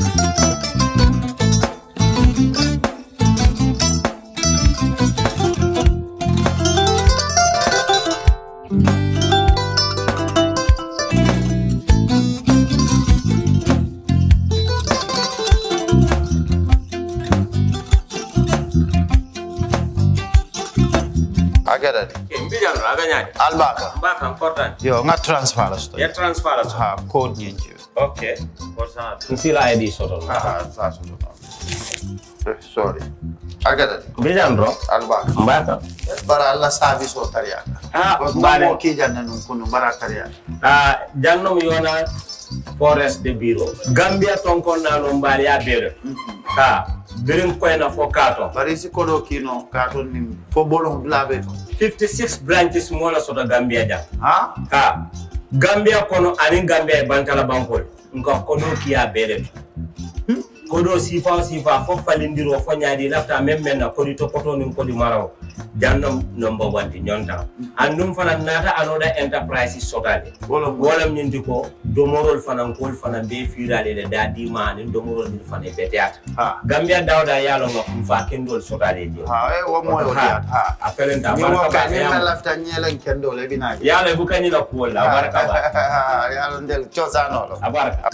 agada de ke mbijan no aga ñaade albaka mba kan kortan yo nga transfer la sto ya transfer la so ha code ñinci ok kortan nsila id soto no ha sa so so Eh, sorry agada de mbijan ro albaka mba kan bara alla service o tariya Ah, ko mbare. mo ki janna nun kunu bara tariya a jannom yona forest de bureau gambia tonkon nano mbaali ya beere ka birin koyna fo kato bari si kodo kino ka ton ni fo bolon blabe to 56 branches mola soto gambia jang ha ka gambia kono anin gambia e bantala bankol nka kodo kiya beere to kodo sifa o sifa fo falindiro fo ñaadi lafta même maintenant kodi topoto nin kodi maraw jannom nomba wanti ñonta andum fana nata anoda enterprise sotade bolon wolam ñinti ko domorol fanan kol fana be firale le da dima anin domorol ni fana be teata ha gambia dawda yalo nga kum fa kendol sotade je ha e wo mo yo Ha. diat ha a felenta ni wo barka ka ba ni na yalo lafta nyelen kendo le bina yalo bu kanyi la kuwol la barka ba yalo ndel chosano lo a barka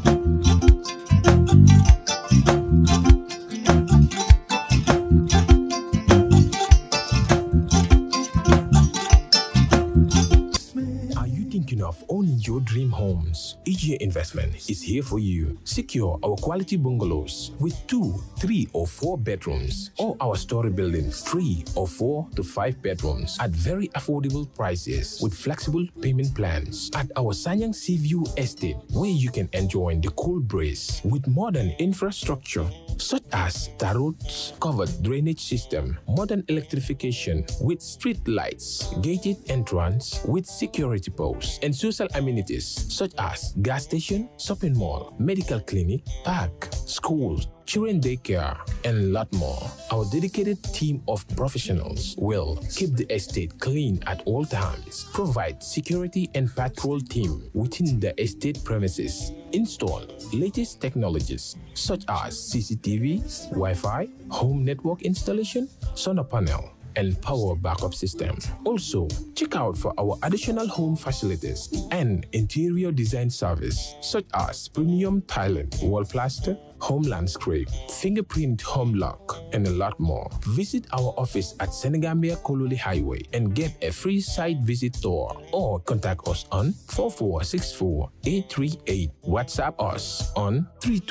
Are you thinking of owning your dream homes? EGA Investment is here for you. Secure our quality bungalows with two, three, or four bedrooms, or our story buildings, three or four to five bedrooms at very affordable prices with flexible payment plans at our Sanyang Seaview Estate, where you can enjoy the cool breeze with modern infrastructure such as tar roads, covered drainage system, modern electrification with street lights, gated entrance with security posts, and social amenities such as gas station, shopping mall, medical clinic, park, schools, children daycare, and a lot more. Our dedicated team of professionals will keep the estate clean at all times, provide security and patrol team within the estate premises, install latest technologies such as CCTV, Wi-Fi, home network installation, solar panel, and power backup system. Also, check out for our additional home facilities and interior design service such as premium tiling, wall plaster, home landscape, fingerprint home lock, and a lot more. Visit our office at Senegambia Kololi Highway and get a free site visit tour or contact us on 4464 838. WhatsApp us on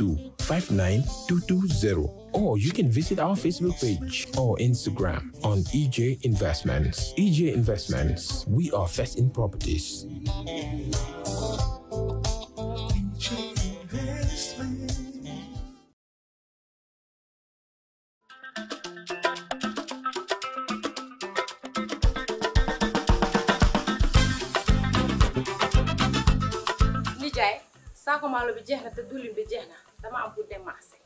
3259220 or you can visit our Facebook page or Instagram on EJ Investments. EJ Investments, we are first in properties. nijaay saako maalo bi jeex na te diwlin bi jeex na dama am pour dem marché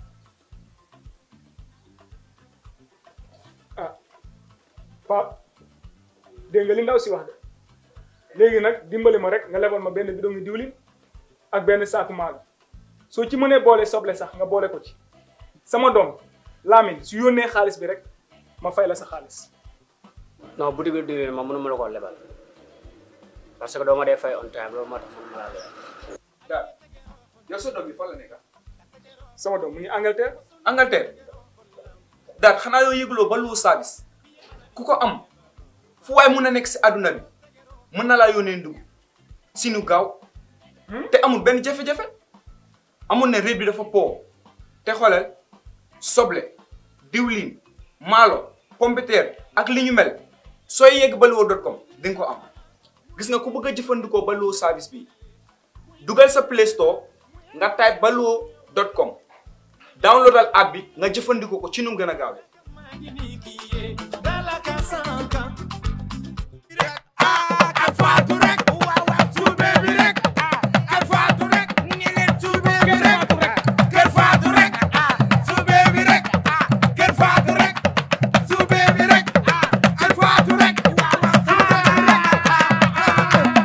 ah Pape dégg nga li ndaw si wax de léegi nag dimbali ma rek nga lebal ma benn bidon ngi diwlin ak benn saaku maalo soo ci mënee boole soble sax nga boole ko ci sama doom Lamine su yónnee xaalis bi rek ma fay la sa xaalis non boutique bi diwlin ma mënuma la koo lebal parce que doo ma dee fay on time loolu moo tax mënuma laa lebal daal yow sa doom bi fan la nekk sama doom mu ngi Angleterre Angleterre daal xanaa yoo yëgloo ba lu service ku ko am fu waay mun a nekk si àdduna bi mën na laa yónnee ndugg si nu gaaw te amul benn jafe-jafe amul ne réew bi dafa po te xoolal soble diwlin maalo pompiteer ak li ñu mel sooy yegg baluwo dot com di nga ko am gis nga ku bëgg a jëfandikoo baluwo service bi dugal sa play store nga type baluwo dot com downloadal app bi nga jëfandikoo ko ci nu mu gën a gaawee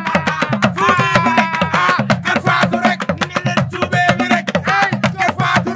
Faatu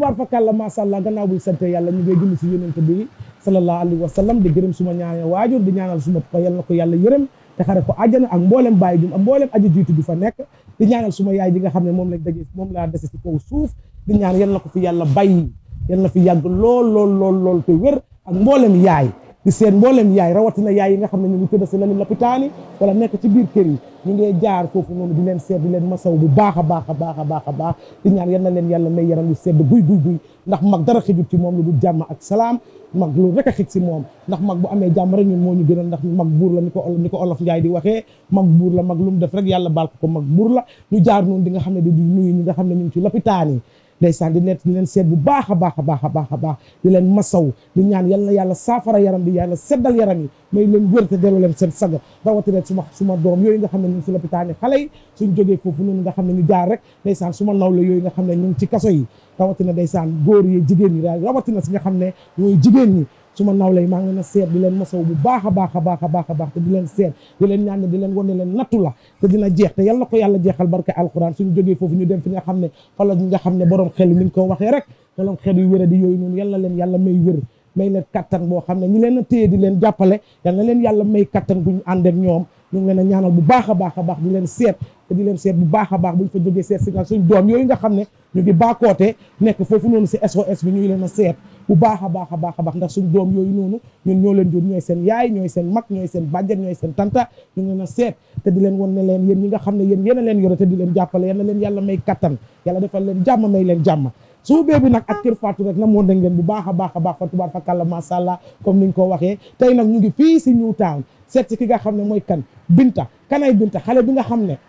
tubaar fakàlla macha allah gannaaw buñ sante yàlla ñu ngay julli si yonent bi sallallahu alayhi wa sallam di gërëm suma ñaanal waajur di ñaanal suma papa yal na ko yàlla yërëm te xare ko àjjana ak mboolem bàyyi jum ak mboolem aji jiitu du fa nekk di ñaanal suma yaay ji nga xam ne moom lañ daje moom laa dese si kaw suuf di ñaan yal na ko fi yàlla bàyyi yal na fi yàgg lool lool lool lool te wér ak mboolem yaay di seen mboolem yaay rawatina yaay yi nga xam ne ñu ngi tëdd si lali lopitaani wala nekk ci biir kër yi ñu ngi jaar foofu noonu di leen seet di leen masaw bu baax a baax a baax a baax a baax di ñaan yal na leen yàlla may yaram yu sedd guy guy guy ndax mag dara xijut ci moom lu dul jàmm ak salaam mag lu rek a xij si moom ndax mag bu amee jàmm rek ñun moo ñu gënal ndax mag buur la ni ko ni ko olof Njaay di waxee mag buur la mag lu mu def rek yàlla baal ko ko mag buur la ñu jaar noonu di nga xam ne di nuyu ñi nga xam ne ñu ngi ci lopitaan yi ndeysaan di leen di leen seet bu baax a baax a baax a baax a baax di leen masaw di ñaan yal na yàlla saafara yaram bi yàlla seddal yaram yi may leen wér te delloo leen seen sago rawatina suma suma doom yooyu nga xam ne ñu ngi si lopitaan yi xale yi suñ jógee foofu noonu nga xam ne ñu jaar rek ndeysaan suma nawle yooyu nga xam ne ñu ngi ci kaso yi rawatina ndeysaan góor yi jigéen ñi rawatina si nga xam ne ñooy jigéen ñi suma nawle yi maa ngi leen a seet di leen masaw bu baax a baax a baax a baax a baax te di leen seet di leen ñaan di leen wane leen nattu la te dina jeex te yal na ko yàlla jeexal barke alquran suñu jógee foofu ñu dem fi nga xam ne fala ñi nga xam ne borom xel ni ñu ko waxee rek borom xel yu wéra di yooyu noonu yal na leen yàlla may wér may leen kattan boo xam ne ñi leen a téye di leen jàppale yal na leen yàlla may kattan bu ñu ànd ak ñoom ñu ngi leen a ñaanal bu baax a baax a baax di leen seet te di leen seet bu baax a baax bu ñu fa jógee seet si nga suñ doom yooyu nga xam ne ñu ngi baakoote nekk foofu noonu si SOS bi ñu ngi leen a seet bu baax a baax a baax a baax ndax suñ doom yooyu noonu ñun ñoo leen jur ñooy seen yaay ñooy seen mag ñooy seen bàjjen ñooy seen tanta ñu ngi leen a seet te di leen won ne leen yéen ñi nga xam ne yéen yéen a leen yore te di leen jàppale yal na leen yàlla may kattan yàlla defal leen jàmm may leen jàmm su bee bi nag ak Kër Fatou rek na moo dañ leen bu baax a baax a baax fa tubaar fa kàlla masha Allah comme niñ ko waxee tey nag ñu ngi fii si New Town seet si ki nga xam ne mooy kan Binta kanay Binta xale bi nga xam ne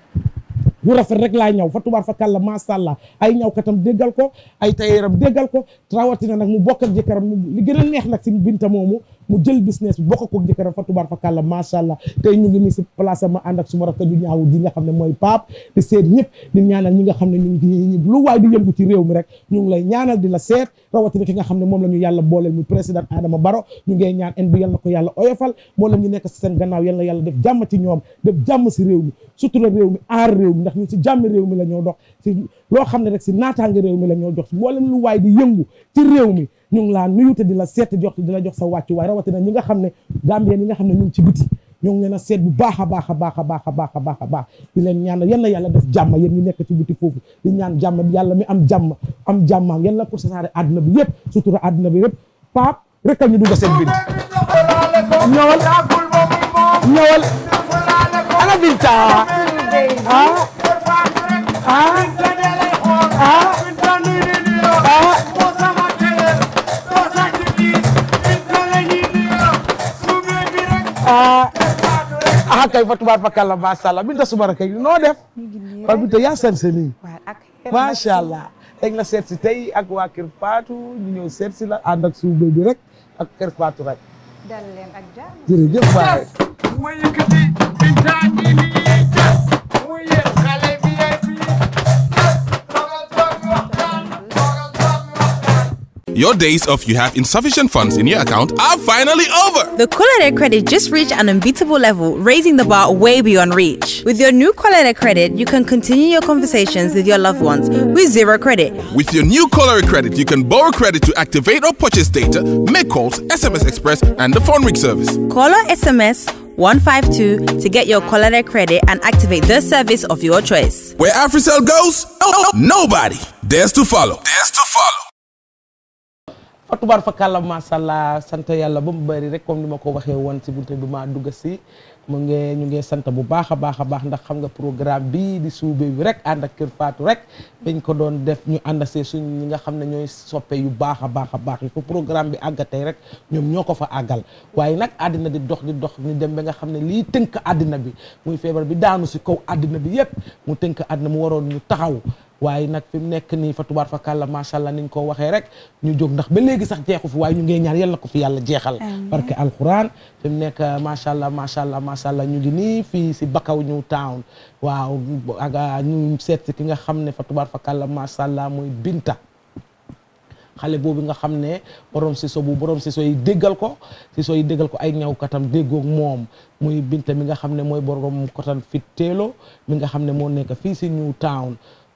bu rafet rek laa ñaw fa tubaar fa kàlla masha Allah ay ñaw katam déggal ko ay tayeeram déggal ko rawatina nag mu bokk ak jëkkëram li gën a neex nag si Binta moomu mu jël business bi bokk ko jëkkëram fa tubaar fa kàlla masha Allah tey ñu ngi nii si place ma ànd ak suma rakk ju ñaaw ji nga xam ne mooy Pape di seet ñëpp di ñaanal ñi nga xam ne ñu ngi lu waay di yëngu ci réew mi rek ñu ngi lay ñaanal di la seet rawatina ki nga xam ne moom la ñu yàlla booleel muy président Adama Barrow ñu ngay ñaan en bi yal na ko yàlla oyofal moo la ñu nekk si seen gannaaw yal na yàlla def jàmm ci ñoom def jàmm si réew mi sutura réew mi aar réew mi ndax ñu si jàmmi réew mi la ñoo dox si loo xam ne rek si naataange réew mi la ñoo dox si mboolem lu waay di yëngu ci réew mi ñu ngi laa nuyu te di la seet jox di la jox sa wàccu waay rawatina ñi nga xam ne Gambien ñi nga xam ne ñu ngi ci biti ñu ngi leen a seet bu baax a baax a baax a baax a baax a baax a baax di leen ñaan yal na yàlla def jàmm yéen ñi nekk ci biti foofu di ñaan jàmm yàlla mi am jàmm am jàmmaam yal na ko sasaare àdduna bi yëpp sutura àdduna bi yëpp Pape rek ñu dugg seen bind ñëwal ñëwal ana Binta ah ah ah ah kay fa tubaar fa kàlla macha allah Binta Soumare kay noo def. waaw Binta yaa seen seen macha allah. dañ la seet si tey ak waa Kër Fatou ñu ñëw seet si la ànd ak suuf bi rek ak Kër Fatou rek. dal leen ak jàmm. jërëjëf waay. Your days of you have insufficient funds in your account are finally over. The Colorado credit just reached an unbeatable level, raising the bar way beyond reach. With your new Colorado credit, you can continue your conversations with your loved ones with zero credit. With your new Color credit, you can borrow credit to activate or purchase data, make calls, SMS Express, and the phone ring service. Call or SMS 152 to get your Colorado credit and activate the service of your choice. Where AfriCell goes, nobody dares to follow. Dares to follow. fa tubaar fa kàlla macha allah sant yàlla ba mu bëri rek comme ni ma ko waxee woon si bunte bi maa dugg si mu ngi ñu ngi sant bu baax a baax a baax ndax xam nga programme bii di suube bi rek ànd ak Kër Fatou rek dañ ko doon def ñu ànd see suñ ñi nga xam ne ñooy soppe yu baax a baax a baax yi ko programme bi àggatee rek ñoom ñoo ko fa àggal waaye nag àddina di dox di dox ñu dem ba nga xam ne lii tënk àddina bi muy feebar bi daanu si kaw àddina bi yépp mu tënk àddina mu waroon ñu taxaw waaye nag fi mu nekk nii fa tubaar fa kàlla macha allah ni ñu ko waxee rek ñu jóg ndax ba léegi sax jeexu fi waaye ñu ngee ñaan yal na ko fi yàlla jeexal parce que alquran fi mu nekk macha allah macha allah macha allah ñu ngi nii fii si Bakaw New Town waaw ak ñu seet si ki nga xam ne fa tubaar fa kàlla macha allah mooy Binta xale boobu nga xam ne borom siso bu borom siso yi déggal ko siso yi déggal ko ay ñaw katam déggoog moom muy Binta mi nga xam ne mooy borom kotan fit teelo mi nga xam ne moo nekk fii si New Town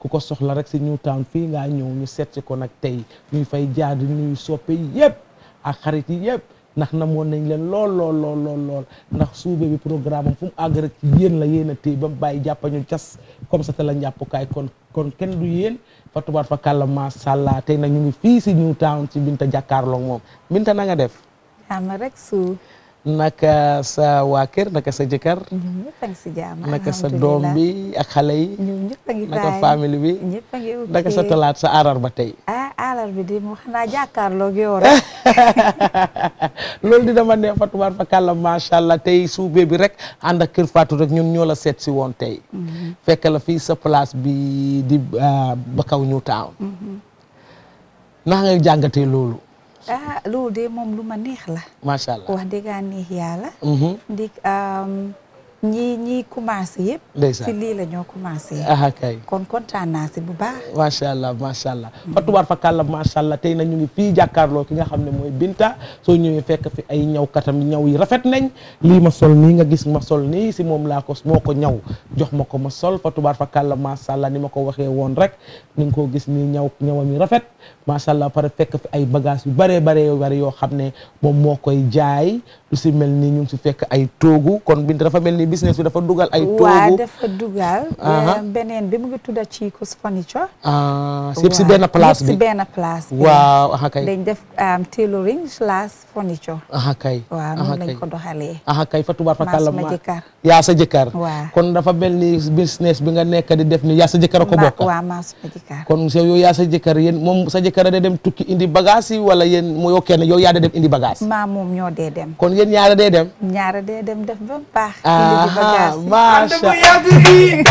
ku ko soxla rek si Newtown fii ngaa ñëw ñu seet si ko nag tey ñuy fay jaar di nuyu soppe yi yëpp ak xarit yi yëpp ndax namoon nañ leen lool lool lool lool lool ndax suube bi programme am fu mu àgg rek ci yéen la yéen a téye ba mu bàyyi jàppañu cas comme ça te la njàppukaay kon kon kenn du yéen fa tubaar fa kàlla macha allah tey nag ñu ngi fii si Newtown ci Binta jàkkaarloog moom Binta na nga def jàmm rek su naka sa waa kër naka sa jëkkër ñoom ñëpp a ngi si jàmm naka sa doom bi ak xale yi ñoom ñëpp a ngi naka fay famille bi ñëpp a ngi ok naka sa talaat sa arar ba tey ah alar bi di mu xanaa jàkkaarloog yow rek loolu di dama neex fa tubaar fa kàlla macha allah tey suube bi rek ànd ak kër Fatou rek ñun ñoo la seet si woon tey fekk la fii sa place bi di ba kaw Newtown naka nga jàngatee loolu ah loolu de moom lu ma neex la macha allah wax dëgg neex yàlla Mhm. ndik ñi ñi commencé yëpp Ndeysaan. si lii la ñoo commencé aha kay kon kontaan naa si bu baax macha allah macha allah fa tubaar fa kàlla macha allah tey na ñu ngi fii jàkkaarloo ki nga xam ne mooy Binta soo ñëwee fekk fi ay ñaw katam ñaw yi rafet nañ lii ma sol nii nga gis ma sol nii si moom laa ko moo ko ñaw jox ma ko ma sol fa tubaar fa kàlla macha allah ni ma ko waxee woon rek ni nga koo gis nii ñaw ñawam yi rafet macha allah pare fekk fi ay bagage yu baree baree bari yoo xam ne moom moo koy jaay lu si mel ni ñu ngi si fekk ay toogu kon Binta dafa mel ni business bi dafa dugal ay waa toogu dafa dugal Aha. eh, beneen bi mu ngi tudda Chico's Furniture ah yëpp si Waaw, benn place yëpp si bi benn place bi waaw aha kay dañ def um, tailoring slash furniture aha kay waaw aha noonu lañ kay ko doxalee aha kay fa tubaar fa maa kàlla suma ma jëkkër yaa sa jëkkër waaw kon dafa mel ni business bi nga nekk di def ni yaa sa jëkkër a ko Ma- bokk waaw maa suma jëkkër kon yow yow yaa sa jëkkër yéen moom sa jëkkër a da dem tukki indi bagage yi wala yéen mu yow kenn yow yaa da dem indi bagage maa moom ñoo dee dem kon yéen ñaara dee dem ñaara dee dem def ba mu baax indi ji aha bagage yi. macha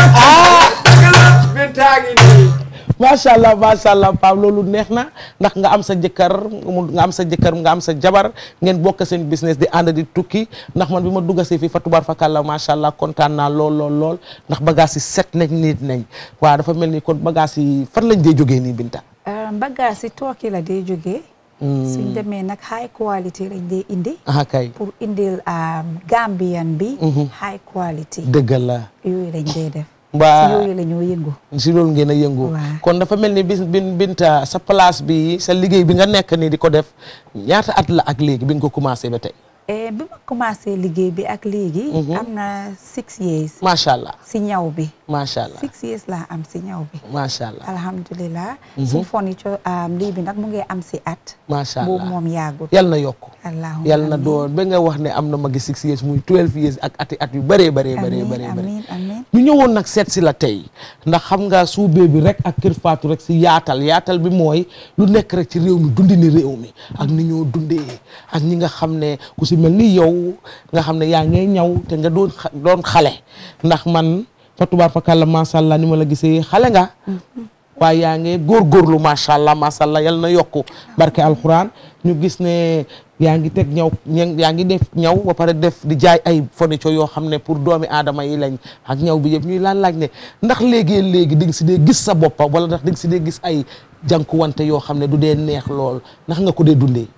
macha allah macha allah Pape loolu neex na ndax nga am sa jëkkër mu- nga am sa jëkkër nga am sa jabar ngeen bokk seen business di ànd di tukki ndax man bi ma duggasee fii fa tubaar fa kàlla macha allah kontaan naa lool lool lool ndax bagage yi set nañ nit nañ waaw dafa mel ni kon bagage yi fan lañ dee jógee nii Binta. Uh, bagage yi tooki la dee jógee suñ demee nag high quality lañ dee indi aha kay pour indil um, Gambian bi Mhm. high quality dëgg la yooyu lañ dee def si mbaa yooyu la ñoo yëngu si loolu ngeen a yëngu Waaw. kon dafa mel ni bis bin Binta sa place bi sa liggéey bi nga nekk nii di ko def ñaata at la ak léegi bi nga ko commencé ba tey Eh, bi ma commencé liggéey bi ak léegi am na six years macha allah si ñaw bi macha allah six years laa am si ñaw bi macha allah alhamdulilah suñ furniture um, lii bi nag mu ngi am si at macha boobu allah moom yàggut yal na yokk allahumma yal na amiin. doon ba nga wax ne am na magi six years muy twelve years ak ati at yu bëree bëree bëree amiin bëree bëri amiin amiin ñu ñëwoon nag seet si la tey ndax xam nga suubee bi rek ak kër Fatou rek si yaatal yaatal bi mooy lu nekk rek ci réew mi dundi ni réew mi ak ni ñoo dundee ak ñi nga xam ne ku si mel ni yow nga xam ne yaa ngay ñaw te nga doon xa- doon xale ndax man fa tubaar fa kàlla macha allah ni ma la gisee xale nga waaye yaa ngi góorgóorlu macha allah macha allah yal na yokku barke alxuraan ñu gis ne yaa ngi teg ñaw ña- yaa ngi def ñaw ba pare def di jaay ay furniture yoo xam ne pour doomi aadama yi lañ ak ñaw bi yëpp ñuy laan laaj ne ndax léegi léegi di nga si dee gis sa boppa wala ndax di nga si dee gis ay jànkuwante yoo xam ne du dee neex lool ndax nga ko dee dundee.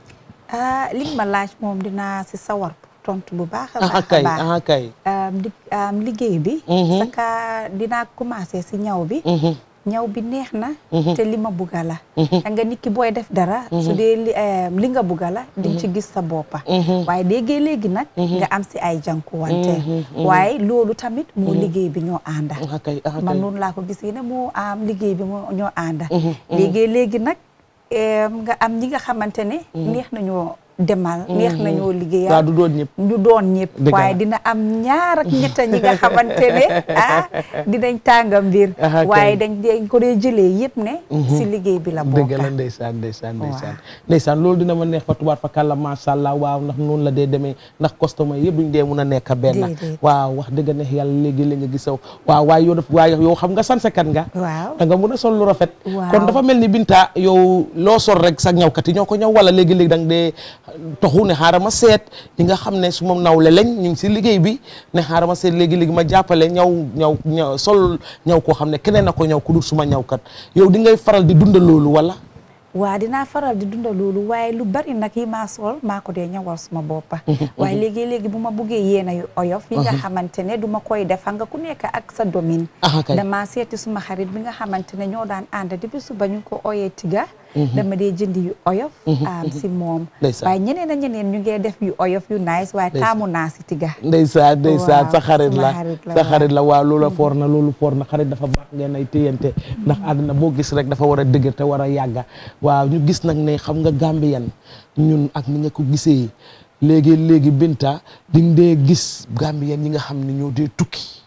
ah li nga ma laaj moom dinaa si sawar pour tontu bu baax a ah baax a kay baax ah kay. Um, li- um, liggéey bi Mhm. saka dinaa commencé si ñaw bi Mhm. ñaw bi neex na Mhm. te li ma bugga la Mhm. da nga nit ki booy def dara su dee li um, li nga bugga la di nga ci gis sa boppa Mhm. waaye léegi léegi nag Mhm. nga am si ay jànkuwante Mhm. Mhm. waaye loolu tamit moo Mhm. liggéey bi ñoo ànda ah kay ah man kay. noonu laa ko gisee ne moo am liggéey bi moo ñoo ànda Mhm. Mhm. léegi léegi nag em, nga am ñi nga xamante ne neex nañoo demal neex nañoo liggéeyal waaw du doon ñëpp. ñu doon ñëpp Dëgg la. waaye dina am ñaar ak ñetta ñi nga xamante ne ah dinañ tànga mbir Aha, kay. waaye dañ dañ ko dee jëlee yëpp ne si liggéey bi la dëgg la bokka ndeysaan ndeysaan ndeysaan ndeysaan loolu dina ma neex fa tubaar fa kàlla macha allah waaw ndax noonu la dee demee ndax customer yëpp duñ dee mun a nekk benn Déedéet. waaw wax dëgg neex yàlla léegi la nga gisaw waaw waaye yow daf waaye yow xam nga sansekat nga waaw da nga mun a sol lu rafet Waaw. kon dafa mel ni Binta yow loo sol rek sa ñawkat yi ñoo ko ñaw wala léegi-léegi da nga dee toxu ne xaaral ma seet ñi nga xam ne su ma nawle lañ ñu ngi si liggéey bi ne xaaral ma seet léegi-léegi ma jàppale ñaw ñaw ñaw sol ñaw koo xam ne keneen na ko ñaw ku dul suma ñawkat yow di ngay faral di dundal loolu wala waa dinaa faral di dunda loolu waaye lu bari nag yi maa sol maa ko dee ñawal suma boppa waaye léegi léegi bu ma buggee yéena yu oyof yi nga xamante ne du ma koy def xam nga ku nekk ak sa domaine Aha, kay. dama seeti suma xarit bi nga xamante ne ñoo daan ànd depuis suba ñu ko oyee tiga dama dee jëndi yu oyof am si moom Ndeysaan. waaye ñeneen a ñeneen ñu ngee def yu oyof yu nice waaye Ndeysaan. taamu naa si tiga ndeysaan ndeysaan sa Waaw, xarit suma la xarit la, sa waaw. xarit la waaw loola foor na loolu foor na xarit dafa baax ngeen ay téyante ndax àdduna boo gis rek dafa war a dëgër te war a yàgga waaw ñu gis nag ne xam nga Gambien ñun ak ni nga ko gisee léegi léegi Binta di nga dee gis Gambien yi nga xam ne ñoo dee tukki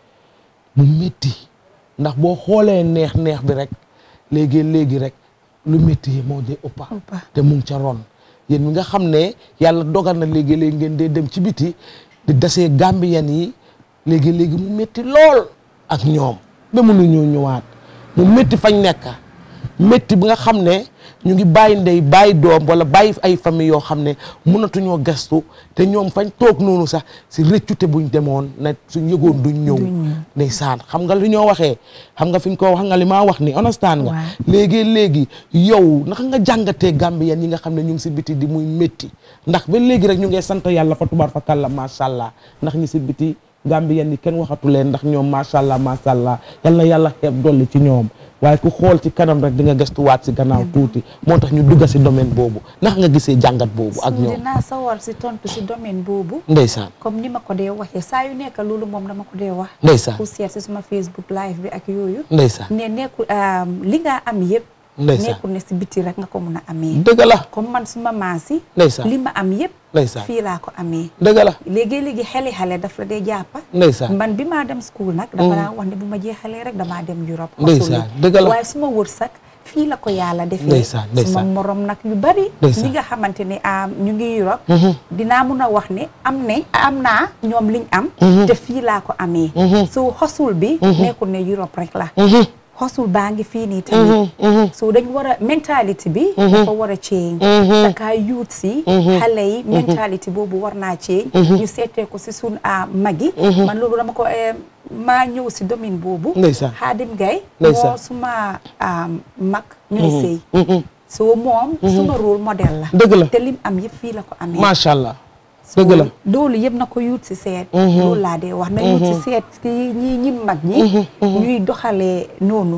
mu métti ndax boo xoolee neex neex bi rek léegi léegi rek lu métti yi moo dee ëppa te mu ngi ca ron yéen mi nga xam ne yàlla dogal na léegi léegi ngeen dee dem ci biti di dasee Gambien yi léegi léegi mu métti lool ak ñoom ba mënu ñoo ñëwaat mu métti fañ nekk métti bi nga xam ne ñu ngi bàyyi ndey bàyyi doom wala bàyyi ay famille yoo xam ne mënatuñoo gestu te ñoom fañ toog noonu sax si rëccute buñ demoon ne suñ yëgoon duñ ñëw ndeysaan xam nga li ñoo waxee xam nga fi ñu ko wax nga li maa wax ni understand nga léegi léegi yow naka nga jàngatee Gambien yi nga xam ne ñu ngi si biti di muy métti ndax ba léegi rek ñu ngi sant yàlla fa tubaar fa kàlla macha allah ndax ñi si biti Gambien yi kenn waxatu leen ndax ñoom macha allah macha allah yal na yàlla xeeb dolli ci ñoom waaye ku xool ci kanam rek di nga gëstuwaat si gannaaw tuuti moo tax ñu dugga si domaine boobu ndax nga gisee jàngat boobu ak so ñoom dinaa sawar si tontu si domaine boobu ndeysaan comme ni ma ko dee waxee saa yu nekk loolu moom dama ko dee wax Ndeysaan. ku seet si suma Facebook live bi ak yooyu Ndeysaan. ne nekkul li nga am yëpp Ndeysaan. nekkul ne si biti rek nga ko mun a amee dëgg la comme man suma maasi Ndeysaan. li ma am yëpp Ndeysaan. fii laa ko amee dëgg la léegi-léegi xeli xale daf la dee jàppa Ndeysaan. man bi maa dem school nag dama Mm. daan wax ne bu ma jeexalee rek damaa dem Europe Ndeysaan, xosuli. dëgg la. waaye suma wërsëg fii la ko yàlla defee Ndeysaan, suma ndeysaan. morom nag yu bari Ndeysaan. ñi nga xamante ne am ñu ngi Europe Mhm. dinaa mun a wax ne am ne am naa ñoom liñ am Mhm. te fii laa ko amee Mhm. so xosul bi Mhm. nekkul ne Europe rek la Mhm. xosul baa ngi fii nii tamit so dañ war a mentalité bi dafa war a change Mhm. sa kaa youth si Mhm. xale yi Mhm. mentalité boobu war naa change Mhm. ñu seetee ko si sun a magi Mhm. man loolu dama ko eh, maa ñëw si domaine boobu Ndeysaan. Xaadim Gay Ndeysaan. moo suma am, mag ñooy Mhm. sëy Mhm. so moom Mhm. suma rôle modèle la Dëgg la. te lim am yëpp fii la ko amee macha allah dëgg la loolu yëpp na ko yuut si seet Mhm. loolu laa dee wax na yuut si Mhm. seet ki ñi ñi mag ñi Mhm. Mhm. ñuy doxalee noonu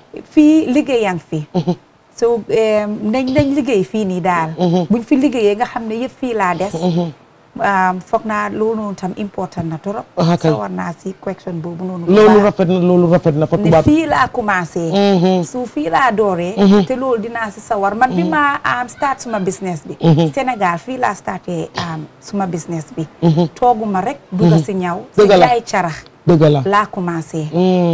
fii liggéeyang fi so eh, nañ nañ liggéey fii nii daal buñ fi liggéeyee nga xam ne yëpp fii laa des um, foog naa loolu noonu tam important na trop Ah, kay. sa war naa si question boobu noonu bu loolu baax. rafet na loolu rafet na fa ne tubaab fii laa commencé su fii laa dooree Mhm. te loolu dinaa si sawar man bi ma am start suma business bi Mhm. Sénégal fii laa starté am suma business bi Mhm. tooguma rek dugga Mhm. si ñaw si Dëgg la. jaay carax dëgg la laa commencé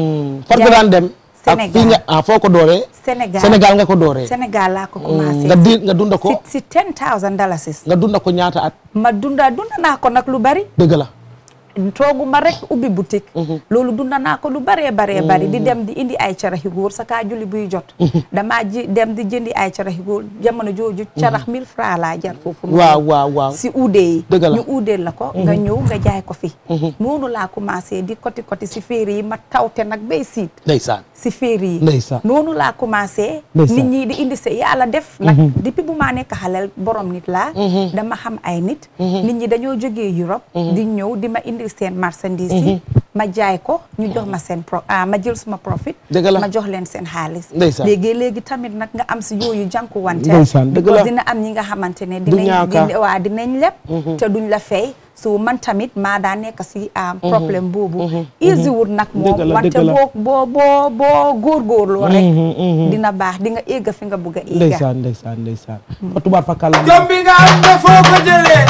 fan nga daan dem ak Sénégal. fii nga ah foo ko dooree Sénégal Sénégal nga ko dooree Sénégal laa ko Mm, commencé nga di nga dunda ko si si ten thousand dalasis nga dunda ko ñaata at ma dunda dunda naa ko nag lu bari dëgg la tooguma rek ubbi boutique loolu dunda naa ko lu baree baree bari di dem di indi ay caraxi góor sa kaa julli buy jot damaa ji dem di jëndi ay caraxi góor jamono jooju carax mille francs laa jar foofu noonu. waaw waaw waaw si uude yi Dëgg la. ñu uudeel la ko nga ñëw nga jaay ko fi noonu laa commencé di koti koti si féeri yi ma tawte nag bay siit ndeysaan si féeri yi Ndeysaan. noonu laa commencé Ndeysaan. nit ñi di indi se yàlla def nag Mhm. depuis bu maa nekk xaleel borom nit laa Mhm. dama xam ay nit Mhm. nit ñi dañoo jógee Europe Mhm. di ñëw di ma indil seen marchandise yi Mhm. ma jaay ko ñu jox ma seen pro ah ma jël suma profit Dëgg la. ma jox leen seen xaalis Ndeysaan. léegi léegi tamit nag nga am si yooyu jànku wante Ndeysaan, dëgg la. because dina am ñi nga xamante ne Du dinañ ñaaka. di- waa dinañ leb Mhm. te duñ la fay so man tamit maa daa nekk si am Mhm. problème boobu Mhm. easy Mhm. wut nag Dëgg moom la, wante dëgg la. boo boo boo boo góorgóorloo rek Mhm, mhm. dina baax di nga égga fi nga bugg a égga ndeysaan ndeysaan ndeysaan fa tubaab fa kàlla jom bi nga am ne foo ko jëlee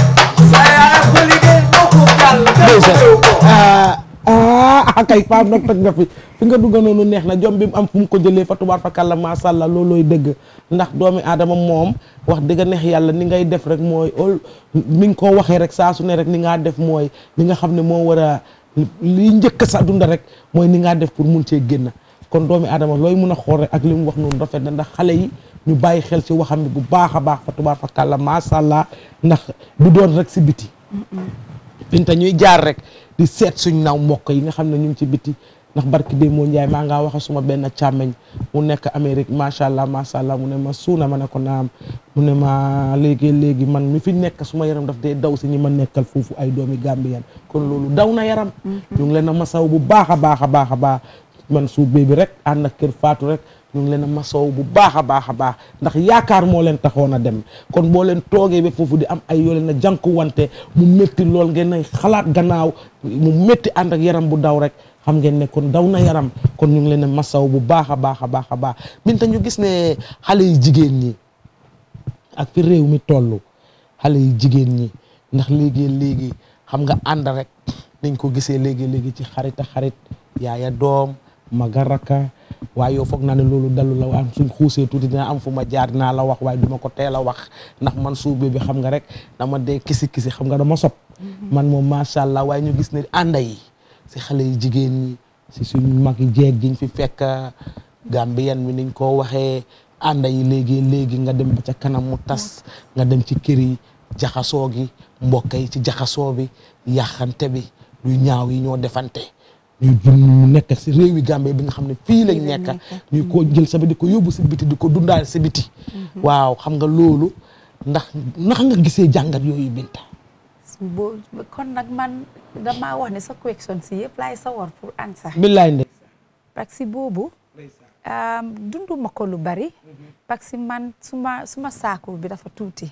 sa yaay ko liggéey moo ko gàll ndeysaan ah ah kay Pape nag toj nga fi fi nga dugga noonu neex na jom bi mu am fu mu ko jëlee fa tubaar fa kàlla macha allah loolooy dëgg ndax doomi aadama moom wax dëgg neex yàlla ni ngay def rek mooy ol ni nga ko waxee rek saa su ne rek ni ngaa def mooy li nga xam ne moo war a li njëkk sa dunda rek mooy ni ngaa def pour mun cee génn kon doomi aadama looy mun a xool rek ak li mu wax noonu rafet na ndax xale yi ñu bàyyi xel ci waxam bi bu baax a baax fa tubaar fa kàlla macha allah ndax du doon rek si biti binta ñuy jaar rek di seet suñ naw mbokk yi nga xam ne ñu ngi ci biti ndax barki dee moo njaay maa ngaa wax suma benn càmmeñ mu nekk Amérique macha allah macha allah mu ne ma suuna ma ne ko naam mu ne ma léegi léegi man mi fi nekk suma yaram daf dee daw si ñi ma nekkal foofu ay doomi Gambien kon loolu daw na yaram ñu ngi leen a masaw bu baax a baax a baax a baax man suuf bi rek ànd ak kër Faatu rek ñu ngi leen a masaw bu baax a baax a baax ndax yaakaar moo leen taxoon a dem kon boo leen toogee ba foofu di am ay yoo leen a jànku wante mu métti lool ngeen ay xalaat gannaaw mu métti ànd ak yaram bu daw rek xam ngeen ne kon daw na yaram kon ñu ngi leen a masaw bu baax a baax a baax a baax binta ñu gis ne xale yi jigéen ñi ak fi réew mi toll xale yi jigéen ñi ndax léegi léegi xam nga ànd rek dañ ko gisee léegi léegi ci xarit a xarit yaaya doom maga raka waaye yow foog naa ne loolu dalu la waaye suñ xuusee tuuti dina am fu ma jaar dinaa la wax waaye duma ko teel a wax ndax man suube bi xam nga rek dama dee kisi kisi xam nga dama sob man moom macha allah waaye ñu gis ne ànda yi si xale yi jigéen ñi si suñ mag yi jeeg giñ fi fekk Gambien mi niñ ko waxee ànda yi léegi léegi nga dem ba ca kanam mu tas nga dem ci kër yi jaxasoo gi mbokk yi ci jaxasoo bi yàqante bi lu ñaaw yi ñoo defante ñu ñu nekk si réewi Gambie bi nga xam ne fii lañ nekk ñu ko jël sa bi di ko yóbbu si biti di ko dundaal si biti waaw xam nga loolu ndax naka nga gisee jàngat yooyu Binta boo kon nag man damaa wax ne sa question si yëpp laay sawar pour answer billaay ndey parce que boobu dunduma ko lu bari parce que man suma suma saakul bi dafa tuuti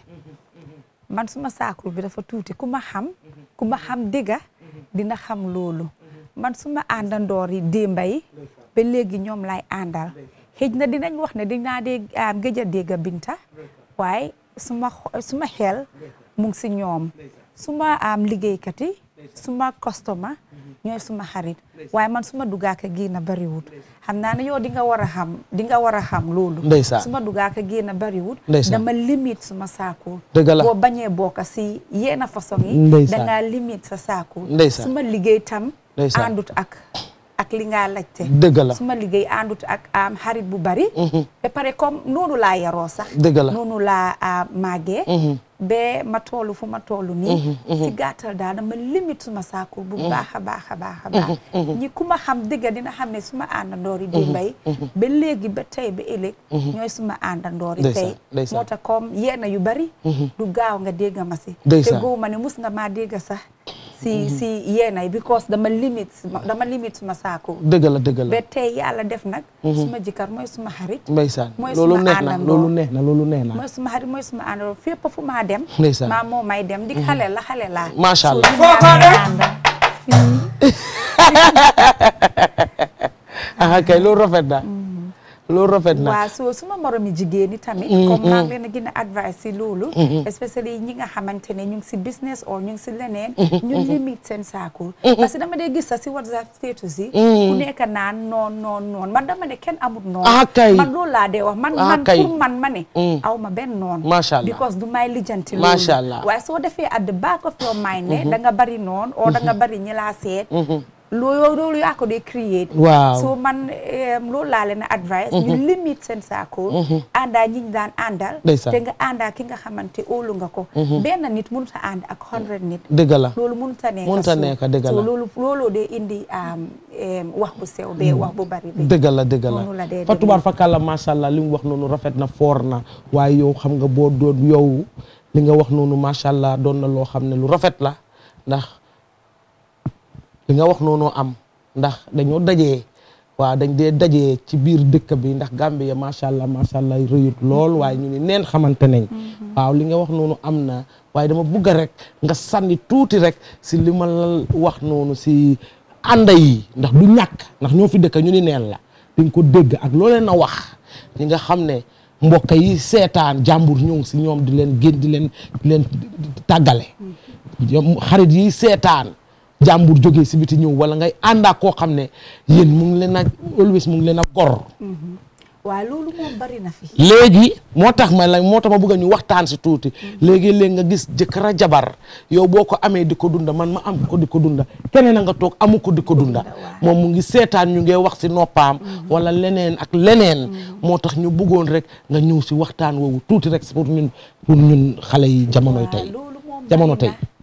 man suma saakul bi dafa tuuti ku ma xam ku ma xam dëgga dina xam loolu man suma àndandoor yi démba yi ba léegi ñoom lay àndal xëj na dinañ wax ne dinaa dee gëj a dégg Binta waaye suma suma xel mu ngi si ñoom suma am liggéeykat yi suma customer ñooy suma xarit waaye man suma dugaaka génn bariwut xam naa ne yow di nga war a xam di nga war a xam loolu ndeysaan suma dugaaka génn bariwut ndeysaan dama limite suma saakul dëgg la boo bañee bokk si yenn façon yi Ndeysaan. dangaa limite sa saakul Ndeysaan. suma liggéey tam Ndeysaan. àndut ak ak li nga laajte Dëgg la. suma liggéey àndut ak am xarit bu bari ba pare comme noonu laa yaroo sax Dëgg la. noonu laa ah, màggee ba ma toolu fu ma toolu nii si gàttal daal dama limite suma saakul bu baax a baax a baax a baax ñi ku ma xam dëgga dina xam ne suma àndandoor yi démbay ba léegi ba tey ba ëllëg ñooy suma àndandoor yi Ndeysaan, tey ndeysaan. moo tax comme yenn yu bari du gaaw nga dégg ma si te Ndeysaan. góob ma ne mus nga maa dégg sax si si yenn yi because dama limite suma- dama limite suma saakul dëgg la dëgg la ba tey yàlla def nag suma jëkkër mooy suma xarit ndeysaan mooy loolu suma neex na àndandoo. loolu neex na loolu neex na mooy suma xarit mooy suma àndandoo fépp fu maa dem Ndeysaan. maa moo may dem di xale la xale laa Macha Allah. So, ñu ñaar ànd ah kay loolu rafet na loolu rafet na waaw so suma moromi jigéen ñi tamit Mhm. comme maa ngi leen a gën a advice si loolu especially ñi nga xamante ne ñu ngi si business or ñu ngi si leneen ñu limite seen saakul parce que dama dee gis sax si WhatsApp status yi ku nekk naan noon noon noon man dama ne kenn amut noon Ah, kay. man loolu laa dee wax man Ah, man kay. pour man ma ne aw ma benn noon Masha Allah. because du may lijjanti Masha loolu Allah. waaye soo defee at the back of your mind ne da nga bari noon or da nga bari ñi laa seet loolu loolu yaa ko dee create Waaw. so man em, loolu laa leen a advice ñu limite seen saako àndaa ñi ñu daan àndal Ndeysaan. te nga àndaa ki nga xamante óolu nga ko benn nit mënut a ànd ak hundred nit dëgg la loolu mënut a nekk Mënut a suuf. nekk, dëgg so la. loolu looloo dee indi am, em, wax bu sew bee wax bu bari bi dëgg la dëgg noonu la dee la fa demee. tubaar fa kàlla macha allah li mu wax noonu rafet na foor na waaye yow xam nga boo doon yow li nga wax noonu macha allah doon na loo xam ne lu rafet la ndax li nga wax noonu am ndax dañoo dajee waaw dañ dee dajee ci biir dëkk bi ndax Gambia macha allah macha allah rëyut lool waaye ñu ni neen xamante nañ waaw li nga wax noonu am na waaye dama bugg rek nga sànni tuuti rek si li ma la wax noonu si ànda yi ndax du ñàkk ndax ñoo fi dëkk ñu ni neen la dañ ko dégg ak loo leen a wax ñi nga xam ne mbokk yi seetaan jàmbur ñëw si ñoom di leen génn di leen di leen tàggale ñoom xarit yi seetaan jàmbur jógee si biti ñëw wala ngay ànd ak koo xam ne yéen mu ngi leen a always mu ngi leen a gor waaw loolu moom bari na fi léegi moo tax ma la moo tax ma bëgg ñu waxtaan si tuuti léegi léegi nga gis jëkkër a jabar yow boo ko amee di ko dunda man ma am ko di ko dunda keneen a nga toog amu ko di ko dunda moom mu ngi seetaan ñu ngi wax si noppaam wala leneen ak leneen moo tax ñu bëggoon rek nga ñëw si waxtaan woowu tuuti rek pour ñun pour ñun xale yi jamonoy tey loolu moom jamono bari tey na